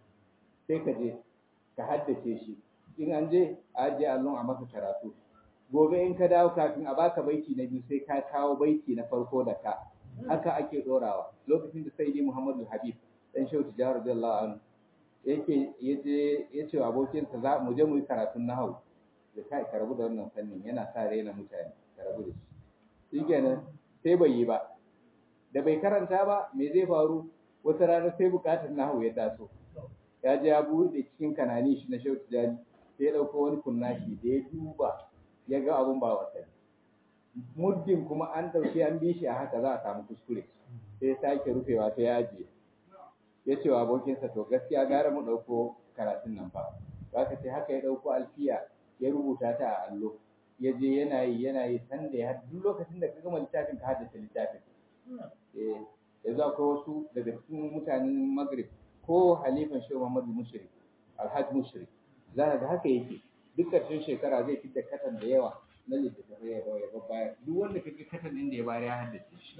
sai ka je ka haddace shi in an je a ajiye allon a maka karatu gobe in ka dawo kafin a baka baiti na biyu sai ka kawo baiti na farko da ka haka ake dorawa lokacin da sai Muhammadu Habib dan Shehu Tijjar radiyallahu anhu yake yaje yace wa abokinsa za mu je mu yi karatun nahwu da kai ka rabu da wannan fannin yana sa raina mutane ka rabu da shi shikenan sai bai yi ba da bai karanta ba me zai faru wata rana sai bukatar nahu ya taso ya je ya buɗe cikin kanani shi na shehu tijani sai ya ɗauko wani kunnashi da ya duba ya ga abun ba wasa muddin kuma an ɗauki an bi shi a haka za a samu kuskure sai ya sake rufewa sai ya ajiye ya ce wa abokinsa to gaskiya gara mu ɗauko karatun nan ba za ka ce haka ya ɗauko alfiya ya rubuta ta a allo ya je yana yi yana yi san da ya duk lokacin da ka gama littafin ka haddace littafin eh yanzu akwai wasu daga cikin mutanen magrib ko halifan shehu muhammadu mushrik alhaji mushrik za ka ga haka yake duk ƙarshen shekara zai fitar katan da yawa na littattafai ya ya bayar duk wanda kaga katan din da ya bayar ya haddace shi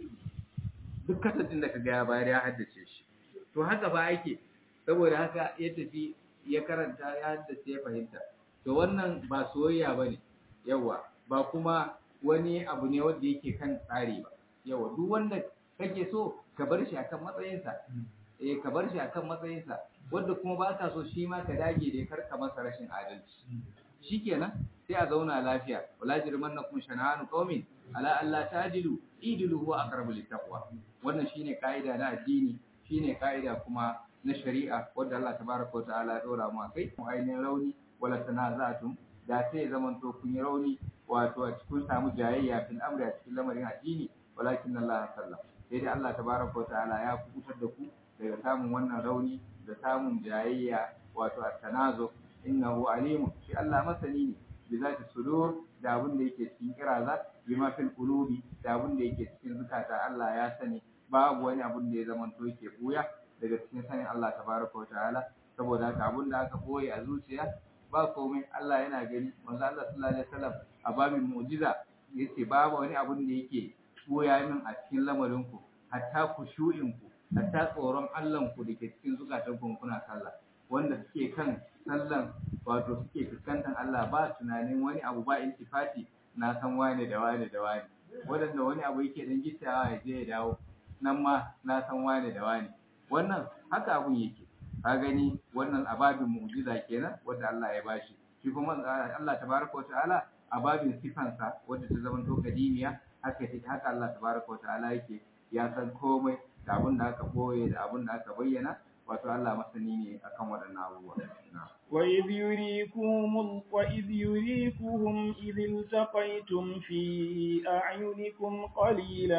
duk katan din da kaga ya bayar ya haddace shi to haka ba ake saboda haka ya tafi ya karanta ya haddace ya fahimta to wannan ba soyayya bane yawa ba kuma wani abu ne wanda yake kan tsari ba yawa duk wanda kake so ka bar shi akan matsayinsa eh ka bar shi akan matsayinsa wanda kuma ba ka so shi ma ka dage da kar ka masa rashin adalci shikenan sai a zauna lafiya wala jirmannakum shana'anu qaumin ala alla ta'dilu idilu huwa aqrabu littaqwa wannan shine kaida na addini shine kaida kuma na shari'a wanda Allah tabaraka wa ta'ala ya dora mu akai mu ainihin rauni wala tanaza'tum da sai zaman to kun yi rauni wato a cikin samu jayayya fil amri a cikin lamarin addini walakin Allah sallam sai dai Allah tabaraka wa ta'ala ya kubutar da ku daga samun wannan rauni da samun jayayya wato at-tanazu innahu alimun shi Allah masani ne bi zati sudur da abin da yake cikin kiraza bima fil qulubi da abin da yake cikin zukata Allah ya sani babu wani abin da ya zama to yake buya daga cikin sanin Allah tabaraka wa ta'ala saboda haka abin da aka boye a zuciya ba komai Allah yana gani manzo Allah sallallahu alaihi wasallam a babin mu'jiza yace babu wani abin da yake boya min a cikin lamarin ku hatta kushu'in ku hatta tsoron Allah ku dake cikin zukatan ku kuna sallah wanda suke kan sallan wato suke fuskantar Allah ba tunanin wani abu ba iltifati na san wane da wane da wane wadanda wani abu yake dan gittawa ya je ya dawo nan ma na san wane da wane wannan haka abun yake ka gani wannan ababin mu'jiza kenan wanda Allah ya bashi shi kuma Allah tabaraka wataala ababin sifansa wanda ta zama to kadimiya haka take haka Allah tabaraka wataala yake ya san komai da abin da aka boye da abin da aka bayyana wato Allah masani ne akan waɗannan abubuwa وإذ يريكم وإذ يريكهم إذ التقيتم في أعينكم قليلا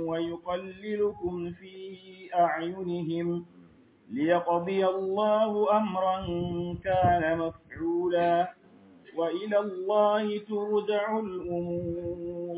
ويقللكم في أعينهم ليقضي الله أمرا كان مفعولا وإلى الله ترجع الأمور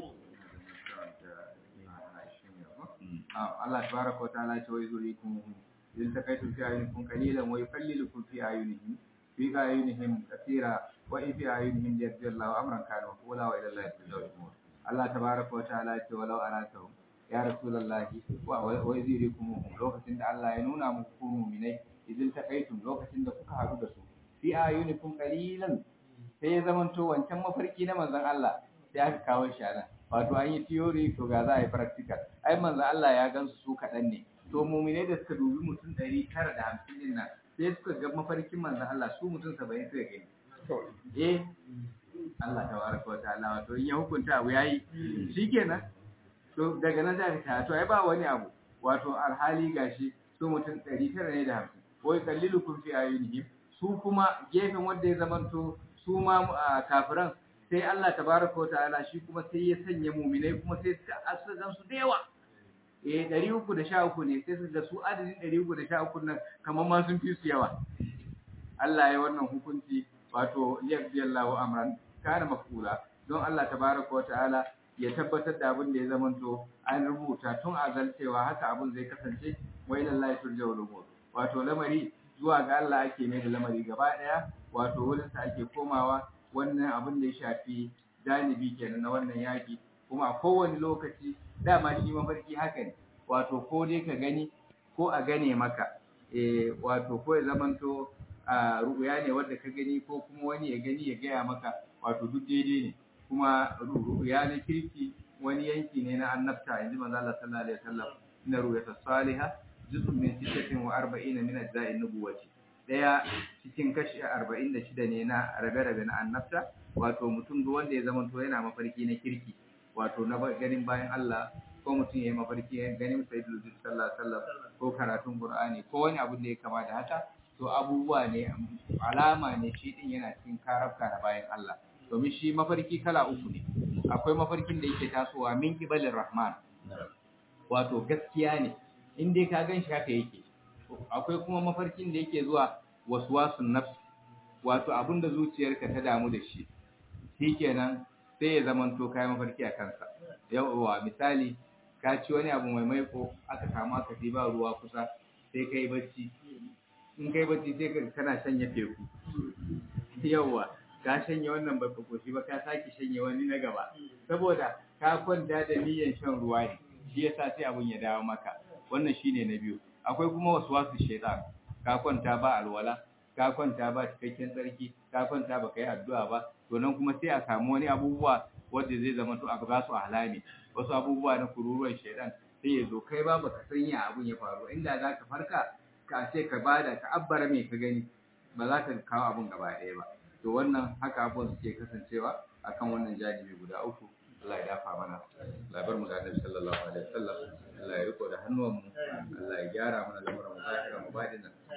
Allah tabaraka wa ta'ala ce wa yuzurikum in takaitum fi ayunikum qalilan wa yuqallilukum fi ayunihim fi ayunihim kathira wa fi ayunihim yaqdir Allahu amran kana maqula wa ila Allahi turja'ul umur Allah tabaraka wa ta'ala ce walau aratahu ya rasulullahi wa wa yuzurikum lokacin da Allah ya nuna muku ku mu'minai idan takaitum lokacin da kuka haɗu da su fi ayunikum qalilan sai ya zamanto wancan mafarki na manzon Allah sai aka kawo shi a nan wato an yi theory to ga za a yi practical ai manzo Allah ya gansu su kaɗan ne to muminai da suka dubi mutum ɗari tara da hamsin din nan sai suka ga mafarkin manzo Allah su mutum saba'in suka gani eh Allah ta baraka wa ta'ala wato in ya hukunta abu yayi shikenan to daga nan za ka to ai ba wani abu wato alhali gashi su mutum ɗari tara ne da hamsin wai kallilukum fi ayunihim su kuma gefen wanda ya zamanto su ma kafiran sai Allah tabaraka wa ta'ala shi kuma sai ya sanya muminai kuma sai suka asuka gansu da yawa eh 313 ne sai suka ga su adadin 313 nan kamar ma sun fi su yawa Allah ya wannan hukunci wato yaqdiyallahu amran kana mafula don Allah tabaraka wa ta'ala ya tabbatar da abin da ya zamanto an rubuta tun azal cewa haka abin zai kasance wa ila Allah turja'ul umur wato lamari zuwa ga Allah ake mai da lamari gaba daya wato wurin sa ake komawa wannan abin da ya shafi janibi kenan na wannan yaki kuma a kowane lokaci dama shi mafarki haka ne wato ko dai ka gani ko a gane maka eh wato ko ya zamanto a ru'ya ne wanda ka gani ko kuma wani ya gani ya gaya maka wato duk daidai ne kuma ru'ya na kirki wani yanki ne na annabta inji manzo Allah sallallahu alaihi wasallam inna ru'yata salihah juz'un min 46 min ajza'in nubuwati daya cikin kashi arba'in da shida ne na rabe-rabe na annabta wato mutum duk wanda ya zama to yana mafarki na kirki wato na ganin bayan Allah ko mutum ya yi mafarki ya ganin sayyidul wujud sallallahu alaihi wasallam ko karatun qur'ani ko wani abu da ya kama da haka to abubuwa ne alama ne shi din yana cikin karabka na bayan Allah domin shi mafarki kala uku ne akwai mafarkin da yake tasowa min kibalin rahman wato gaskiya ne in dai ka gan shi haka yake akwai kuma mafarkin da yake zuwa waswasun nafs wato abin da zuciyarka ta damu da shi shikenan sai ya zamanto kai mafarki a kansa yawa misali ka ci wani abu mai maiko aka samu aka ba ruwa kusa sai kai bacci in kai bacci sai ka kana shanye teku yawa ka shanye wannan baka koshi ba ka sake shanye wani na gaba saboda ka kwanta da niyyar shan ruwa ne shi yasa sai abun ya dawo maka wannan shine na biyu akwai kuma waswasu shaytan ka kwanta ba alwala ka kwanta ba cikakken tsarki ka kwanta ba kai addu'a ba to nan kuma sai a samu wani abubuwa wanda zai zama to a ba su halami wasu abubuwa na kururuwan shaytan sai ya zo kai ba baka san ya abun ya faru inda za ka farka ka ce ka bada ka abbara me ka gani ba za ka kawo abun gaba ɗaya ba to wannan haka abubuwan suke kasancewa akan wannan janibi guda uku Allah ya dafa mana Allah bar mu da Annabi sallallahu alaihi wasallam Allah ya riko da hannuwan mu Allah ya gyara mana lamuran mu zahira mu badinan